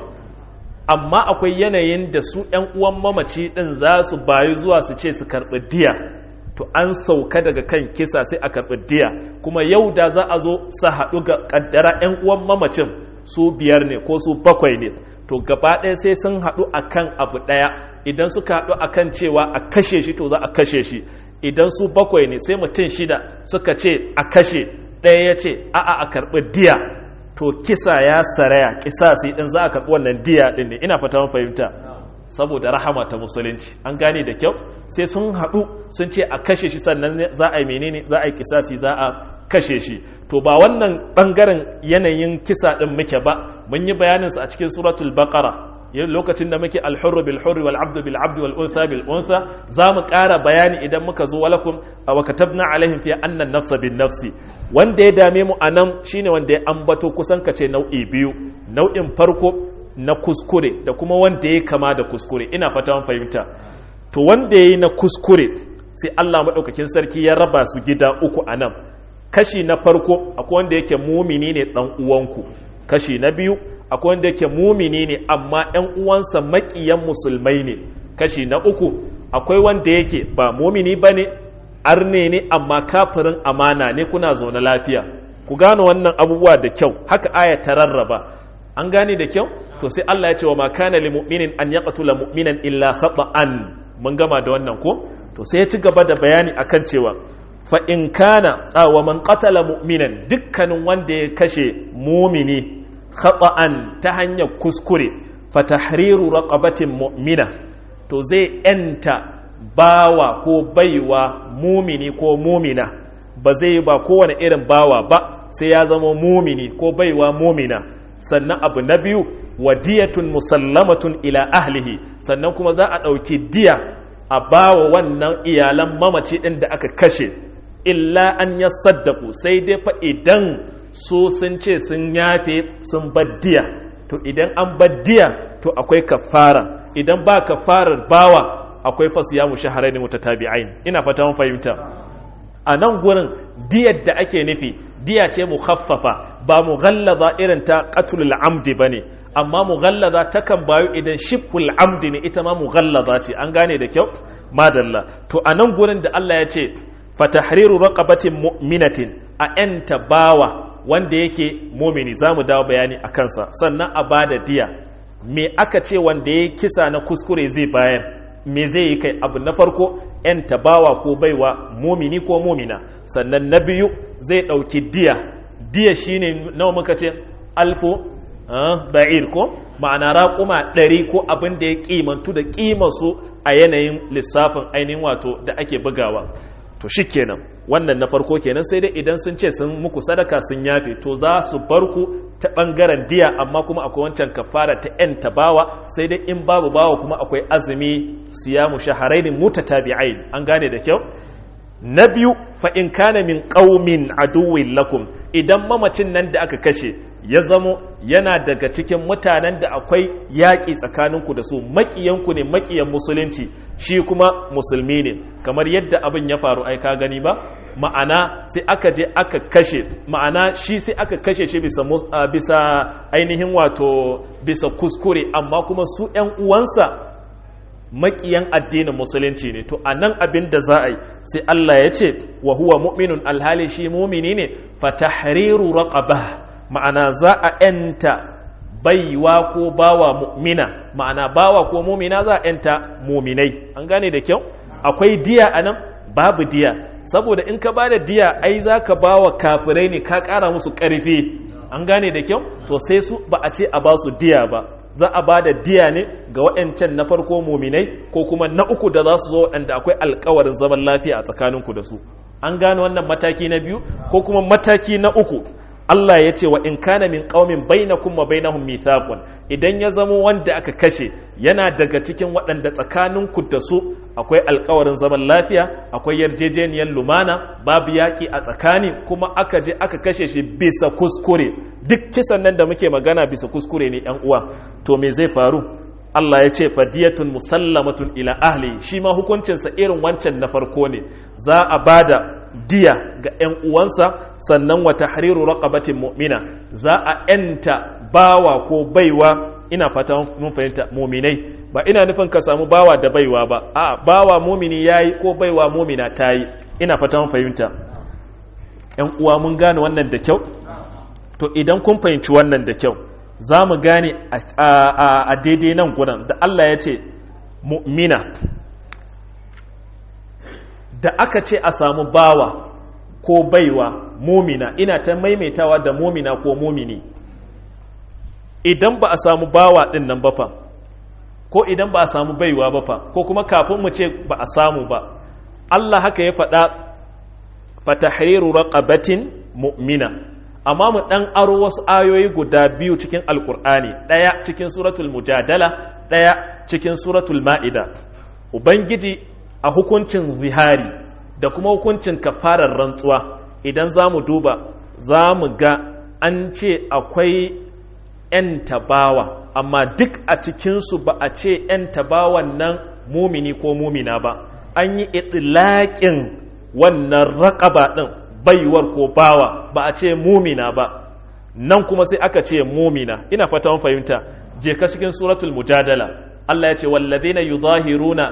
amma akwai yanayin da su ‘yan uwan mamaci ɗin za su bayu zuwa su ce su karɓi diya to an sauka daga kan kisa sai a karɓi diya kuma yau da za a zo su haɗu ga ƙaddara ‘yan uwan mamacin su biyar ne ko su bakwai ne to gaba ɗaya sai sun haɗu a kan abu ɗaya idan suka haɗu a kan cewa a kashe shi to za a kashe shi idan su bakwai ne sai mutum shida suka ce a kashe ɗaya ya ce a'a a karɓi diya to kisa ya saraya kisasi din za a karɓi wannan diya din ne ina fata fahimta saboda rahama ta musulunci an gane da kyau sai sun haɗu sun ce a kashe shi sannan za a yi menene za a yi kisasi za a kashe shi to ba wannan ɓangaren yanayin kisa ɗin muke ba mun yi bayaninsa a cikin suratul baqara lokacin da muke alhurru bil hurri wal abdu bil abdi wal untha bil untha za mu ƙara bayani idan muka zo walakum wa katabna alaihim fi anna nafsa bin nafsi wanda ya dame mu anan shine wanda ya ambato kusan kace nau'i biyu nau'in farko na kuskure da kuma wanda ya kama da kuskure ina fata mun fahimta to wanda yayi na kuskure sai Allah madaukakin sarki ya raba su gida uku anan kashi na farko akwai wanda yake mumini ne dan uwanku kashi na biyu akwai wanda yake mumini ne amma ‘yan uwansa maƙiyan musulmai ne kashi na uku akwai wanda yake ba mumini ba ne arne ne amma kafirin amana ne kuna zaune lafiya ku gane wannan abubuwa da kyau haka aya ta rarraba an gane da kyau to sai Allah ya ce wa makana li mu'minin an yaqtula mu'minan illa khata'an mun gama da wannan ko to sai ya ci gaba da bayani akan cewa fa in kana wa man qatala mu'minan dukkanin wanda ya kashe mumini khata'an ta hanyar kuskure fa tahriru raqabatin mu'mina to zai enta bawa ko baiwa mumini ko mumina ba zai ba kowane irin bawa ba sai ya zama mumini ko baiwa mumina sannan abu na biyu wadiyatun musallamatun ila ahlihi sannan kuma za a ɗauki diya a bawa wannan iyalan mamaci ɗin da aka kashe illa an ya saddaku sai dai fa idan so sun ce sun yafe sun baddiya to idan an baddiya to akwai kafara idan ba kafarar bawa akwai fasiyamu shaharaini mutatabi'ain ina fata mun fahimta a nan gurin diyar da ake nufi diya ce mukhaffafa ba mughallaza irin ta qatlul amdi bane amma mughallaza takan bayu idan shibhul amdi ne ita ma mughallaza ce an gane da kyau madalla to a nan gurin da Allah ya ce fatahriru raqabatin mu'minatin a enta bawa wanda yake mumini za mu dawo bayani a kansa sannan a ba da diya me aka ce wanda ya kisa na kuskure zai bayan me zai yi kai abu na farko yan tabawa ko baiwa mumini ko mumina sannan na biyu zai ɗauki diya diya shine nawa muka ce alfu ba'ir ko ma'ana raƙuma ɗari ko abin da ya ƙimantu da ƙimarsu a yanayin lissafin ainihin wato da ake bugawa to shi kenan wannan na farko kenan sai dai idan sun ce sun muku sadaka sun yafe to za su bar ku ta bangaren diya amma kuma akwai wancan kafara ta yan tabawa sai dai in babu bawa kuma akwai azumi siyamu shaharaini mutatabi'ain an gane da kyau na biyu fa in kana min qaumin aduwwin lakum idan mamacin nan da aka kashe ya zamo yana daga cikin mutanen da akwai yaƙi tsakaninku da su maƙiyanku ne maƙiyan musulunci shi kuma musulmi ne kamar yadda abin ya faru ai ka gani ba ma'ana sai aka je aka kashe ma'ana shi sai aka kashe shi bisa bisa ainihin wato bisa kuskure amma kuma su ƴan uwansa maƙiyan addinin musulunci ne to anan abin da za a yi sai Allah ya ce wa huwa mu'minun alhali shi mumini ne fa tahriru raqabah ma'ana za a ‘yanta baiwa ko bawa mu'mina ma'ana bawa ko mumina za a ‘yanta muminai an gane da kyau akwai diya a nan babu diya saboda in ka ba da diya ai za ka ba wa kafirai ne ka ƙara musu ƙarfi an gane da kyau to sai su ba a ce a ba su diya ba za a ba da diya ne ga waɗancan na farko muminai ko kuma na uku da za su zo waɗanda akwai alkawarin zaman lafiya a tsakaninku da su an gane wannan mataki na biyu ko kuma mataki na uku Allah ya ce wa in kana min qaumin bainakum wa bainahum mithaqun idan ya zamo wanda aka kashe yana daga cikin waɗanda tsakaninku da su akwai alkawarin zaman lafiya akwai yarjejeniyar lumana babu yaƙi a tsakani kuma aka je aka kashe shi bisa kuskure duk kisan nan da muke magana bisa kuskure ne yan uwa to me zai faru Allah ya ce fadiyatun musallamatun ila ahli shi ma hukuncinsa irin wancan na farko ne za a bada diya ga 'yan uwansa sannan wa tahriru raqabatin mu'mina za a yanta bawa ko baiwa ina fata mun fahimta muminai ba ina nufin ka samu bawa da baiwa ba a bawa mumini yayi ko baiwa mumina tayi ina fata mun fahimta 'yan uwa mun gane wannan da kyau to idan kun fahimci wannan da kyau za mu gane a daidai nan gudan da Allah ya ce mu'mina da aka ce a samu bawa ko baiwa mumina ina ta maimaitawa da mumina ko mumini idan ba a samu bawa din nan bafa ko idan ba a samu baiwa bafa ko kuma kafin mu ce ba a samu ba Allah haka ya faɗa fatahriru raqabatin mu'mina amma mu ɗan aro wasu ayoyi guda biyu cikin alkur'ani ɗaya cikin suratul mujadala ɗaya cikin suratul ma'ida ubangiji a hukuncin zihari da kuma hukuncin kafarar rantsuwa idan za mu duba za mu ga an ce akwai 'yan tabawa amma duk a cikinsu ba a ce 'yan tabawan nan mumini ko mumina ba an yi itilaƙin wannan raƙaba ɗin baiwar ko bawa ba a ce mumina ba nan kuma sai aka ce mumina ina fata mun fahimta je ka cikin suratul mujadala Allah ya ce wallazina yudahiruna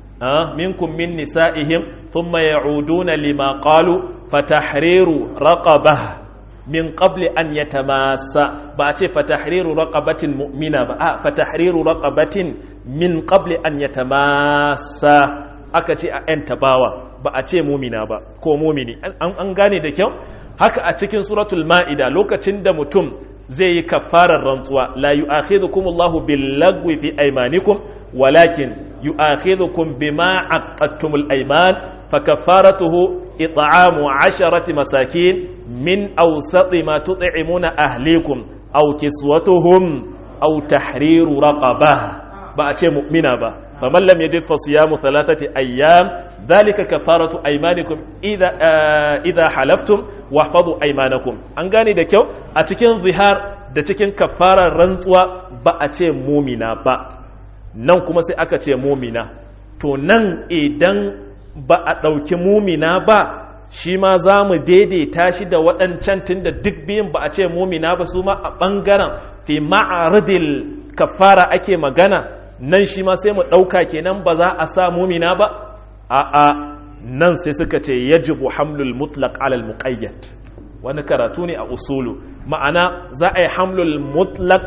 minkum min nisa'ihim thumma ya'uduna lima qalu fatahriru raqabah min qabli an yatamassa ba a ce fatahriru raqabatin mu'mina ba a fatahriru raqabatin min qabli an yatamassa aka ce a 'yan tabawa ba a ce mumina ba ko mumini an gane da kyau haka a cikin suratul ma'ida lokacin da mutum zai yi kafarar rantsuwa la yu'akhidhukum Allahu bil lagwi fi aymanikum walakin yu'akhidhukum bima aqadtumul ayman fa kafaratuhu it'amu 'asharati masakin min awsati ma tut'imuna ahlikum aw kiswatuhum aw tahriru raqabah ba a ce mu'mina ba faman lam yajid fa siyamu thalathati ayyam dhalika kafaratu aymanikum idha idha halaftum wahfazu aymanakum an gane da kyau a cikin zihar da cikin kafarar rantsuwa ba a ce mumina ba nan kuma sai aka ce mumina to nan idan ba a ɗauki mumina ba shi ma za mu daidaita shi da waɗancan tun da duk biyun ba a ce mumina ba su ma a ɓangaren fi ma'aridil kafara ake magana nan shi ma sai mu ɗauka kenan ba za a sa mumina ba a'a nan sai suka ce yajibu hamlul mutlaq alal muqayyad wani karatu ne a usulu ma'ana za a yi hamlul mutlaq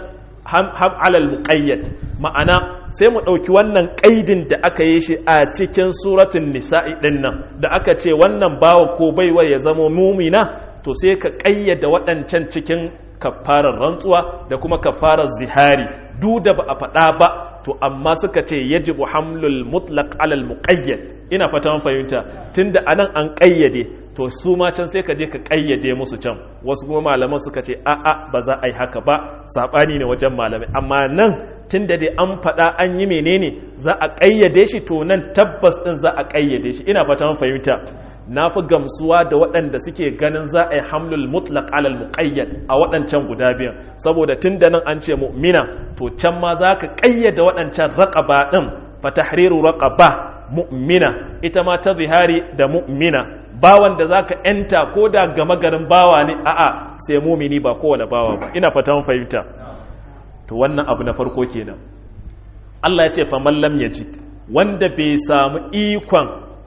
alal muqayyad ma'ana sai mu ɗauki wannan ƙaidin da aka yi shi a cikin suratun nisa'i ɗin nan da aka ce wannan bawa ko baiwa ya zama mumina to sai ka ƙayyada waɗancan cikin kafarar rantsuwa da kuma kafarar zihari duk da ba a faɗa ba to amma suka ce yajibu hamlul mutlaq alal muqayyad ina fata mun fahimta tunda anan an ƙayyade to su ma can sai ka je ka ƙayyade musu can wasu kuma malaman suka ce a'a ba za a yi haka ba saɓani ne wajen malamai amma nan tun da dai an faɗa an yi menene za a ƙayyade shi to nan tabbas ɗin za a ƙayyade shi ina fata fahimta na fi gamsuwa da waɗanda suke ganin za a yi hamlul mutlaq alal muqayyad a waɗancan guda biyan saboda tun da nan an ce mu'mina to can ma za ka ƙayyade waɗancan raƙaba ɗin fatahriru raƙaba mu'mina ita ma ta zihari da mu'mina bawan da zaka yanta ko da gama garin bawa ne a'a sai mumini ba kowane bawa ba ina fatan fahimta to wannan abu na farko kenan Allah ya ce fa man lam yajid wanda bai samu ikon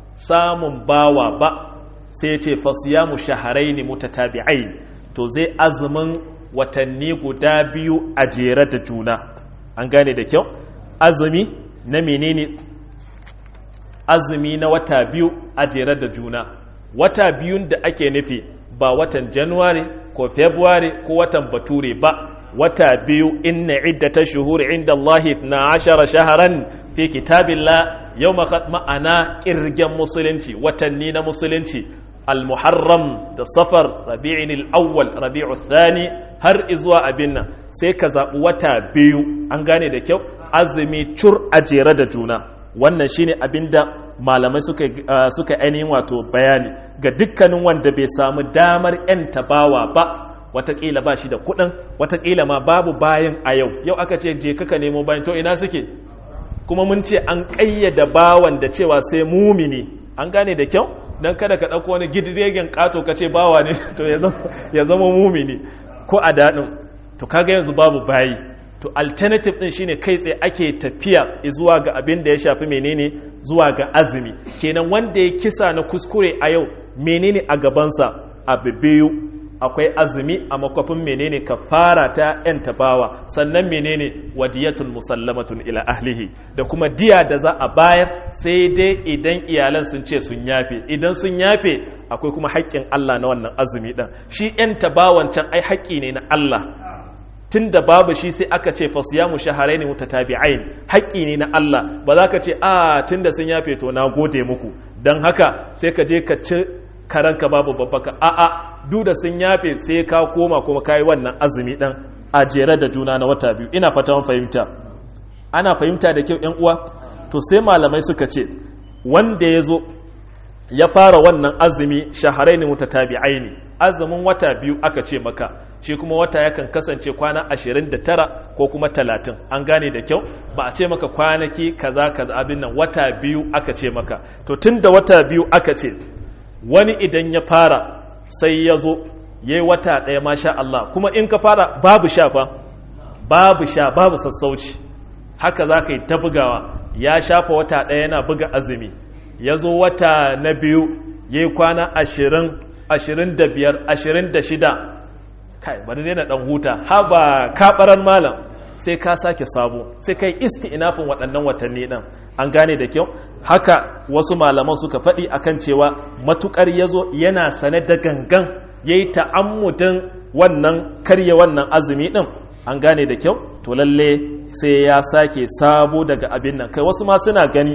samun bawa ba sai ya ce fa siyamu shahrayn mutatabi'ain to zai azumin watanni guda biyu a jere da juna an gane da kyau azumi na menene azumi na wata biyu a jere da juna wata biyun da ake nufi ba watan januwari ko february ko watan bature ba wata biyu inna iddata shuhuri inda Allah na ashara shaharan fi kitabillah yau ma'ana kirgen musulunci watanni na musulunci al-muharram da safar rabi'in al-awwal rabi'u thani har izuwa abin nan sai ka zaɓi wata biyu an gane da kyau azumi cur a jere da juna wannan shine abinda malamai suka suka ainihin wato bayani ga dukkanin wanda bai samu damar yan tabawa ba watakila ba shi da kuɗin watakila ma babu bayan a yau yau aka ce je kaka nemo bayan to ina suke kuma mun ce an ƙayyada bawan da cewa sai mumini an gane da kyau don kada ka ɗauko wani gidiregen ƙato ka ce bawa ne to ya zama mumini ko a daɗin to kaga yanzu babu bayi to alternative ɗin shine kai tsaye ake tafiya zuwa ga abin da ya shafi menene zuwa ga azumi kenan wanda ya kisa na kuskure a yau menene a gabansa abu biyu akwai azumi a makwafin menene kafara ta yan tabawa sannan menene wadiyatul musallamatun ila ahlihi da kuma diya da za a bayar sai dai idan iyalan sun ce sun yafe idan sun yafe akwai kuma haƙƙin Allah na wannan azumi ɗin shi yan tabawan can ai haƙƙi ne na Allah tun da babu shi sai aka ce fasiyamu shaharai ne mutatabi'ain haƙƙi ne na Allah ba za ka ce a tun da sun yafe to na gode muku don haka sai ka je ka ci karanka babu babbaka a'a duk da sun yafe sai ka koma kuma kayi wannan azumi dan a jere da juna na wata biyu ina fata mun fahimta ana fahimta da kyau yan uwa to sai malamai suka ce wanda ya zo ya fara wannan azumi shaharaini mutatabi'aini azumin wata biyu aka ce maka shi kuma wata yakan kasance kwana 29 ko kuma 30 an gane da kyau ba a ce maka kwanaki kaza kaza abin nan wata biyu aka ce maka to tunda wata biyu aka ce wani idan ya fara sai ya zo ya yi wata ɗaya masha Allah kuma in ka fara babu sha fa babu sha babu sassauci haka za ka yi ta bugawa ya shafa wata ɗaya yana buga azumi ya zo wata na biyu ya yi kwana ashirin ashirin da biyar ashirin da shida kai bari ne na ɗan huta haba kaɓarar malam sai ka sake sabo sai kai isti inafin waɗannan watanni ɗin an gane da kyau haka wasu malaman suka faɗi akan cewa matukar ya zo yana sane da gangan ya yi ta'ammudin wannan karye wannan azumi ɗin an gane da kyau to lalle sai ya sake sabo daga abin nan kai wasu ma suna gani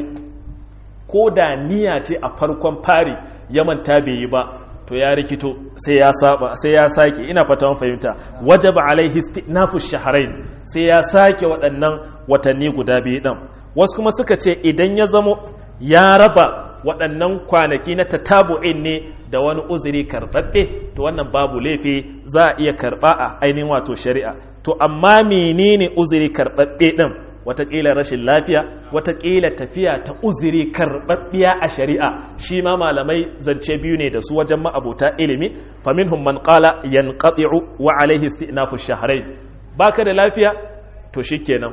ko da niyya ce a farkon fari ya manta bai yi ba to ya rikito sai ya saba sai ya sake ina fata mun fahimta wajaba alaihi istinafu shahrain sai ya sake waɗannan watanni guda biyu din wasu kuma suka ce idan ya zamo ya raba waɗannan kwanaki na tatabu'in ne da wani uzuri karɓaɓɓe to wannan babu laifi za a iya karɓa a ainihin wato shari'a to amma menene uzuri karɓaɓɓe ɗin watakila rashin lafiya watakila tafiya ta uzuri karɓaɓɓiya a shari'a shi ma malamai zance biyu ne da su wajen ma'abota ilimi faminhum man qala yanqati'u wa alaihi istinafu shahrayn baka da lafiya to shikenan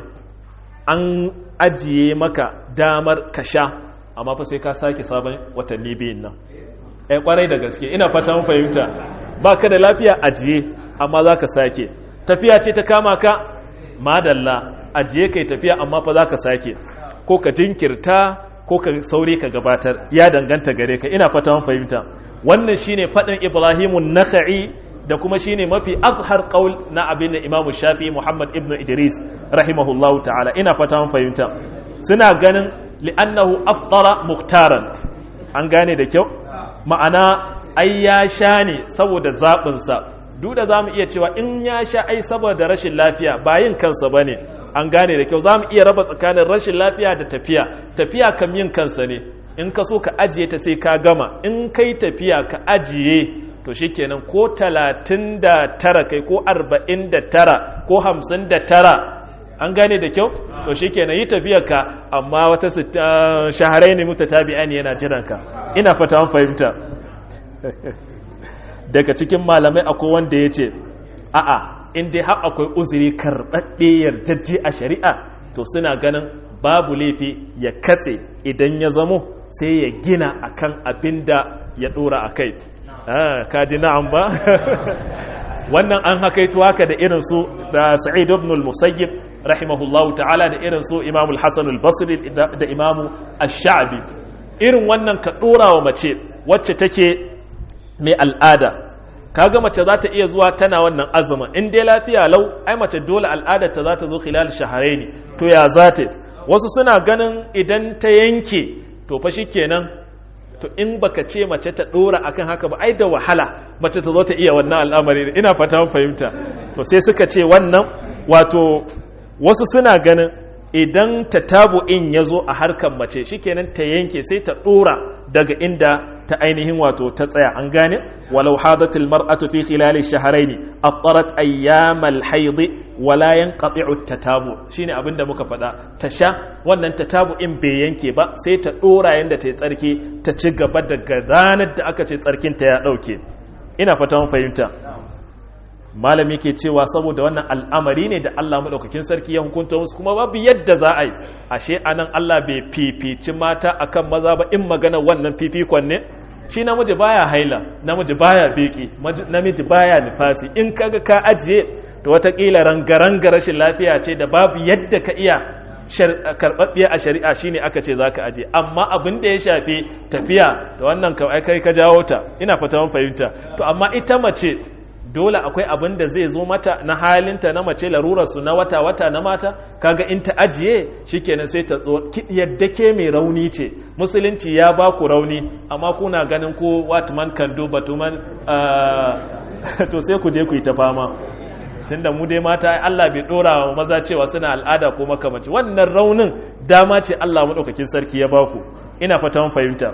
an ajiye maka damar ka sha amma fa sai ka sake sabon watanni biyun nan eh kwarai da gaske ina fata mun fahimta baka da lafiya ajiye amma zaka sake tafiya ce ta kama ka madalla ajiye kai tafiya amma fa za ka sake ko ka jinkirta ko ka sauri ka gabatar ya danganta gare ka ina fata fahimta wannan shine fadin ibrahimun nakha'i da kuma shine mafi azhar qaul na abin da imamu shafi muhammad ibn idris rahimahullahu ta'ala ina fata fahimta suna ganin li'annahu afdara muhtaran an gane da kyau ma'ana ai ya sha ne saboda zaɓinsa duk da za mu iya cewa in ya sha ai saboda rashin lafiya ba yin kansa ba ne an gane da kyau za mu iya raba tsakanin rashin lafiya da tafiya tafiya kam yin kansa ne in ka so ka ajiye ta sai ka gama in kai tafiya ka ajiye to shikenan ko talatin da tara kai ko arba'in da tara ko hamsin da tara an gane da kyau to shikenan yi tafiya ka amma wata shaharai ne muta tabi'a ne yana jiranka ina fata an fahimta daga cikin malamai akwai wanda ya ce a'a in dai har akwai uzuri karɓaɗɗe yarjejje a shari'a to suna ganin babu laifi ya katse idan ya zamo sai ya gina akan abin da ya ɗora a kai kaji na'am ba wannan an hakaito haka da irin su da sa'id ibn al-musayyib rahimahullahu ta'ala da irin su imamu al-hasan al-basri da imamu ash-sha'bi irin wannan ka ɗora wa mace wacce take mai al'ada kaga mace za ta iya zuwa tana wannan azumin in dai lafiya lau ai mace dole al'adar ta za ta zo khilal shahraini to ya za ta wasu suna ganin idan ta yanke to fa shikenan to in baka ce mace ta dora akan haka ba ai da wahala mace ta zo ta iya wannan al'amari ina fata mun fahimta to sai suka ce wannan wato wasu suna ganin idan tatabu'in ya zo a harkar mace shikenan ta yanke sai ta dora daga inda ta ainihin wato ta tsaya an gane walau hadatil mar'atu fi khilali shahrayn attarat ayyamal hayd wala yanqati'u tatabu shine abinda muka faɗa ta sha wannan tatabu'in bai yanke ba sai ta dora yanda ta yi tsarki ta ci gaba daga ranar da aka ce tsarkin ta ya dauke ina fata mun fahimta malami ke cewa saboda wannan al'amari ne da Allah maɗaukakin sarki ya hukunta musu kuma babu yadda za a yi ashe anan Allah bai fifici mata akan maza ba in magana wannan fifikon ne shi namiji baya haila namiji baya beki namiji baya nifasi in kaga ka ajiye to watakila rangaranga rashin lafiya ce da babu yadda ka iya karɓaɓɓiya a shari'a shine aka ce za ka aje amma abin da ya shafi tafiya da wannan kai ka jawo ta ina fata mun fahimta to amma ita mace dole akwai abin da zai zo mata na halinta na mace larurarsu na wata-wata na mata kaga in ta ajiye shikenan sai ta yadda ke mai rauni ce musulunci ya ba ku rauni amma kuna ganin ko what man can do but man to sai ku je ku yi ta fama tunda mu dai mata Allah bai dora wa maza cewa suna al'ada ko makamaci wannan raunin dama ce Allah madaukakin sarki ya baku ina fata fahimta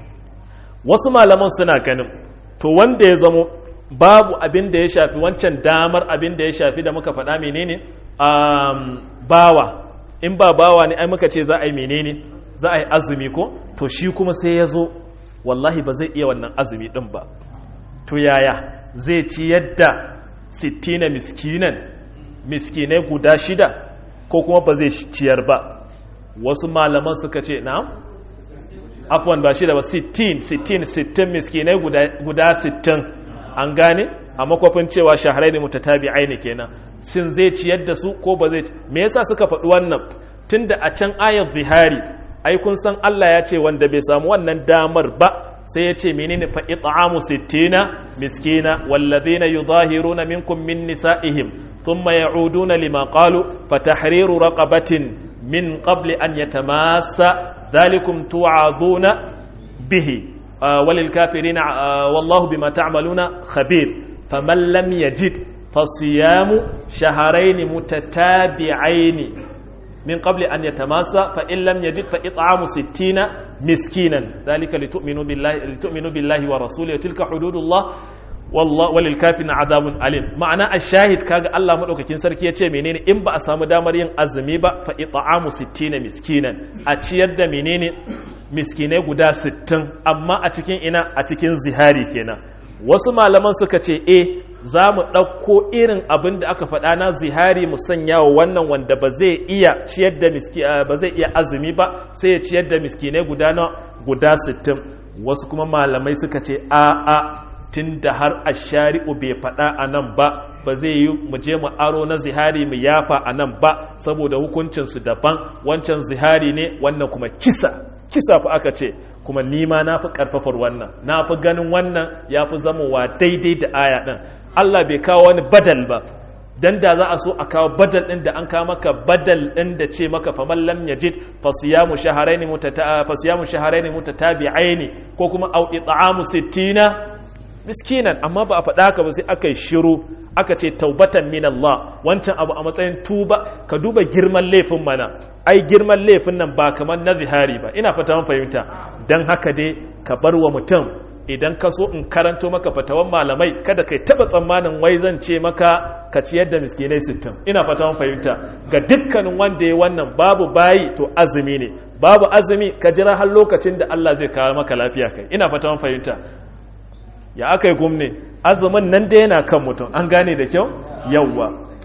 wasu malaman suna ganin to wanda ya zamo babu abin da ya shafi wancan damar abin da ya shafi da muka faɗa menene um, bawa in ba bawa ne ai muka ce za a yi menene za a yi azumi ko to shi kuma sai ya zo wallahi ba zai iya wannan azumi ɗin ba to yaya zai ci yadda sittina miskinan miskinai guda shida ko kuma ba zai ciyar ba wasu malaman suka ce na afwan ba shida ba sittin sittin sittin miskinai guda sittin an gane a makwafin cewa shaharai ne mutatabi'ai ne kenan sin zai ciyar da su ko ba zai me yasa suka faɗi wannan tunda a can ayat zihari ai kun san Allah ya ce wanda bai samu wannan damar ba sai ya ce menene fa it'amu sittina miskina walladhina yudahiruna minkum min nisa'ihim thumma ya'uduna lima qalu fatahriru raqabatin min qabli an yatamassa dhalikum tu'aduna bihi وللكافرين والله بما تعملون خبير فمن لم يجد فصيام شهرين متتابعين من قبل أن يتماسى فإن لم يجد فإطعام ستين مسكينا ذلك لتؤمنوا بالله, لتؤمنوا بالله ورسوله وتلك حدود الله والله وللكافرين عذاب أليم معنى الشاهد كاغا الله مدوكاكين سركي yace menene in ba a samu damar yin azumi ba fa it'amu 60 miskinan a ciyar da menene miskinai guda 60 amma a cikin ina a cikin zihari kenan wasu malaman suka ce eh za mu ɗauko irin abin da aka faɗa na zihari mu sanya wa wannan wanda ba zai iya ciyar da miski ba zai iya azumi ba sai ya ciyar da miskinai guda na guda 60 wasu kuma malamai suka ce a a tun da har a shari'u bai faɗa a nan ba ba zai yi mu je mu aro na zihari mu yafa a nan ba saboda hukuncinsu daban wancan zihari ne wannan kuma kisa kisa fa aka ce kuma nima na fi ƙarfafar wannan na fi ganin wannan ya fi zamowa daidai da aya ɗin Allah bai kawo wani badal ba dan da za a so a kawo badal ɗin da an kawo maka badal ɗin da ce maka faman lam yajid fasiyamu shaharaini mutata fasiyamu shaharaini mutatabi'aini ko kuma au it'amu sittina miskinan amma ba a faɗa ka ba sai aka yi shiru aka ce taubatan min Allah wancan abu a matsayin tuba ka duba girman laifin mana ai girman laifin nan ba kamar na zihari ba ina fata mun fahimta dan haka dai ka bar wa mutum idan ka so in karanto maka fatawan malamai kada kai taba tsammanin wai zan ce maka ka ciyar da miskinai sittin ina fata mun fahimta ga dukkanin wanda ya wannan babu bayi to azumi ne babu azumi ka jira har lokacin da Allah zai kawo maka lafiya kai ina fata mun fahimta ya aka yi gumne azumin nan da yana kan mutum an gane da kyau yawwa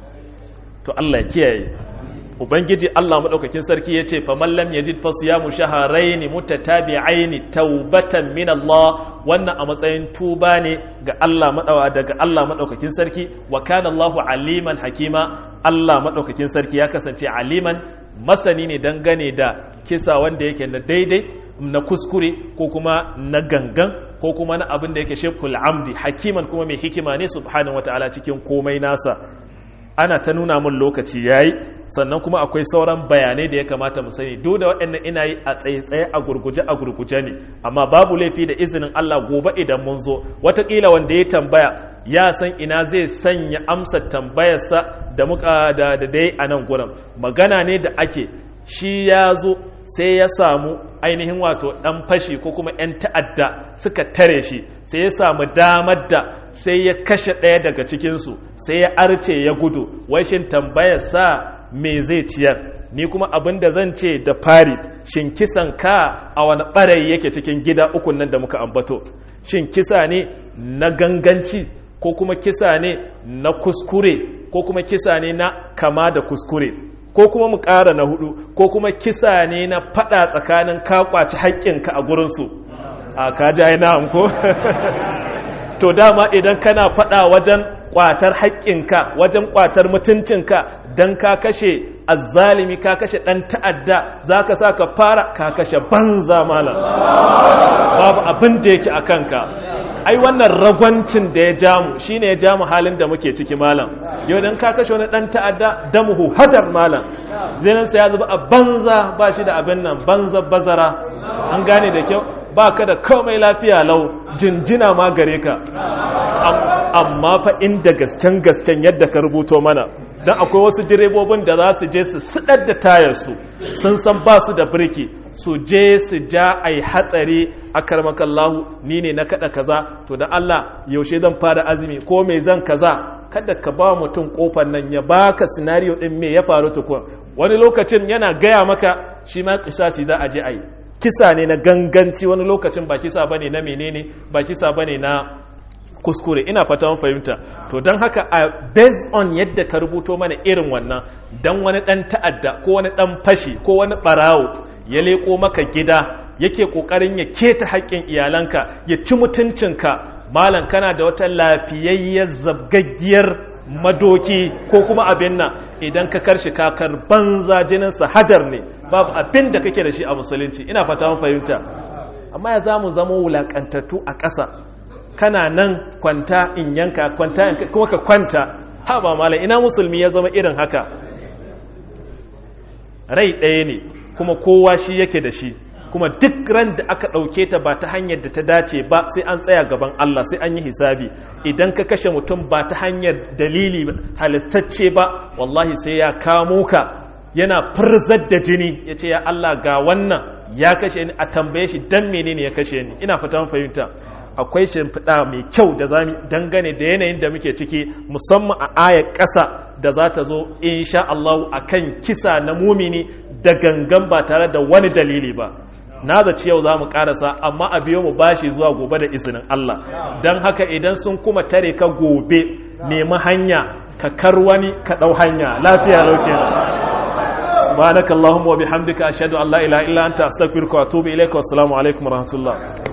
to Allah ya kiyaye ubangiji Allah madaukakin sarki yace faman lam yajid fasiyamu shahrayn mutatabi'ain taubatan min Allah wannan a matsayin tuba ne ga Allah madawa daga Allah madaukakin sarki wa kana Allahu aliman hakima Allah madaukakin sarki ya kasance aliman masani ne dangane da kisa wanda yake na daidai na kuskure ko kuma na gangan ko kuma na abin da yake shekul amdi hakiman kuma mai hikima ne subhanahu wataala cikin komai nasa ana ta nuna mun lokaci yayi sannan kuma akwai sauran bayanai da ya kamata mu sani duk da waɗannan ina yi a tsaye-tsaye a gurguje a gurguje ne amma babu laifi da izinin Allah gobe idan mun zo watakila wanda ya tambaya ya san ina zai sanya amsa tambayarsa da muka da da dai a nan gurin magana ne da ake shi ya zo sai ya samu ainihin wato ɗan fashi ko kuma 'yan ta'adda suka tare shi sai ya samu damar da sai ya kashe ɗaya daga cikinsu sai ya arce ya gudu washin tambayar sa me zai ciyar ni kuma abin da zan ce da fari shin kisan ka a wani ɓarayi yake cikin gida ukun nan da muka ambato shin kisa ne na ganganci ko kuma kisa ne na kuskure ko kuma kisa ne na kama da kuskure ko kuma mu ƙara na hudu ko kuma kisa ne na fada tsakanin ka kwaci haƙƙinka a gurinsu a kaji ai na'am ko to dama idan kana fada wajen kwatar haƙƙinka wajen kwatar mutuncinka dan ka kashe azzalimi ka kashe ɗan ta'adda za ka sa ka fara ka kashe banza malam babu abin da yake a kanka ai wannan ragwancin da ya jamu shine ya jamu halin da muke ciki malam yau dan ka kashe wani dan ta'adda damuhu hadar malam zinin sa ya zuba a banza ba shi da abin nan banza bazara an gane da kyau ba ka da komai lafiya lau jinjina ma gare ka amma fa inda gasken gasken yadda ka rubuto mana don akwai wasu direbobin da za su je su sidar da tayarsu sun san ba su da birki su je su ja a yi hatsari a karmakallahu ni ne na kada kaza to da Allah yaushe zan fara azumi ko mai zan kaza kada ka ba mutum kofar nan ya baka sinariyo din me ya faru tukun wani lokacin yana gaya maka shi ma kisasi za a je a yi kisa ne na ganganci wani lokacin ba kisa bane na menene ba kisa bane na kuskure ina fata mun fahimta to don haka a based on yadda ka rubuto mana irin wannan dan wani dan ta'adda ko wani dan fashi ko wani barawo ya leko maka gida yake kokarin ya keta haƙƙin iyalanka ya ci mutuncinka malam kana da wata lafiyayyar zabgaggiyar madoki ko kuma abin nan idan ka karshi kakar banza jininsa hajar ne babu abin da kake da shi a musulunci ina fata mun fahimta amma ya za mu zama wulaƙantattu a ƙasa kana nan kwanta in yanka kwanta in kuma ka kwanta ha ba mala ina musulmi ya zama irin haka rai ɗaya ne kuma kowa shi yake da shi kuma duk ran da aka ɗauke ta ba ta hanyar da ta dace ba sai an tsaya gaban Allah sai an yi hisabi idan ka kashe mutum ba ta hanyar dalili halistacce ba wallahi sai ya kamo ka yana firzar da jini ya ce ya Allah ga wannan ya kashe ni a tambaye shi dan menene ya kashe ni ina fata fahimta akwai shimfiɗa mai kyau da za dangane da yanayin da muke ciki musamman a ayar ƙasa da za ta zo insha Allah a kan kisa na mumini da gangan ba tare da wani dalili ba na zaci yau za mu ƙarasa amma a biyo mu bashi zuwa gobe da izinin Allah don haka idan sun kuma tare ka gobe nemi hanya ka kar wani ka ɗau hanya lafiya lauke subhanakallahumma wa bihamdika ashhadu an la ilaha illa anta astaghfiruka wa atubu ilaika wassalamu alaikum warahmatullahi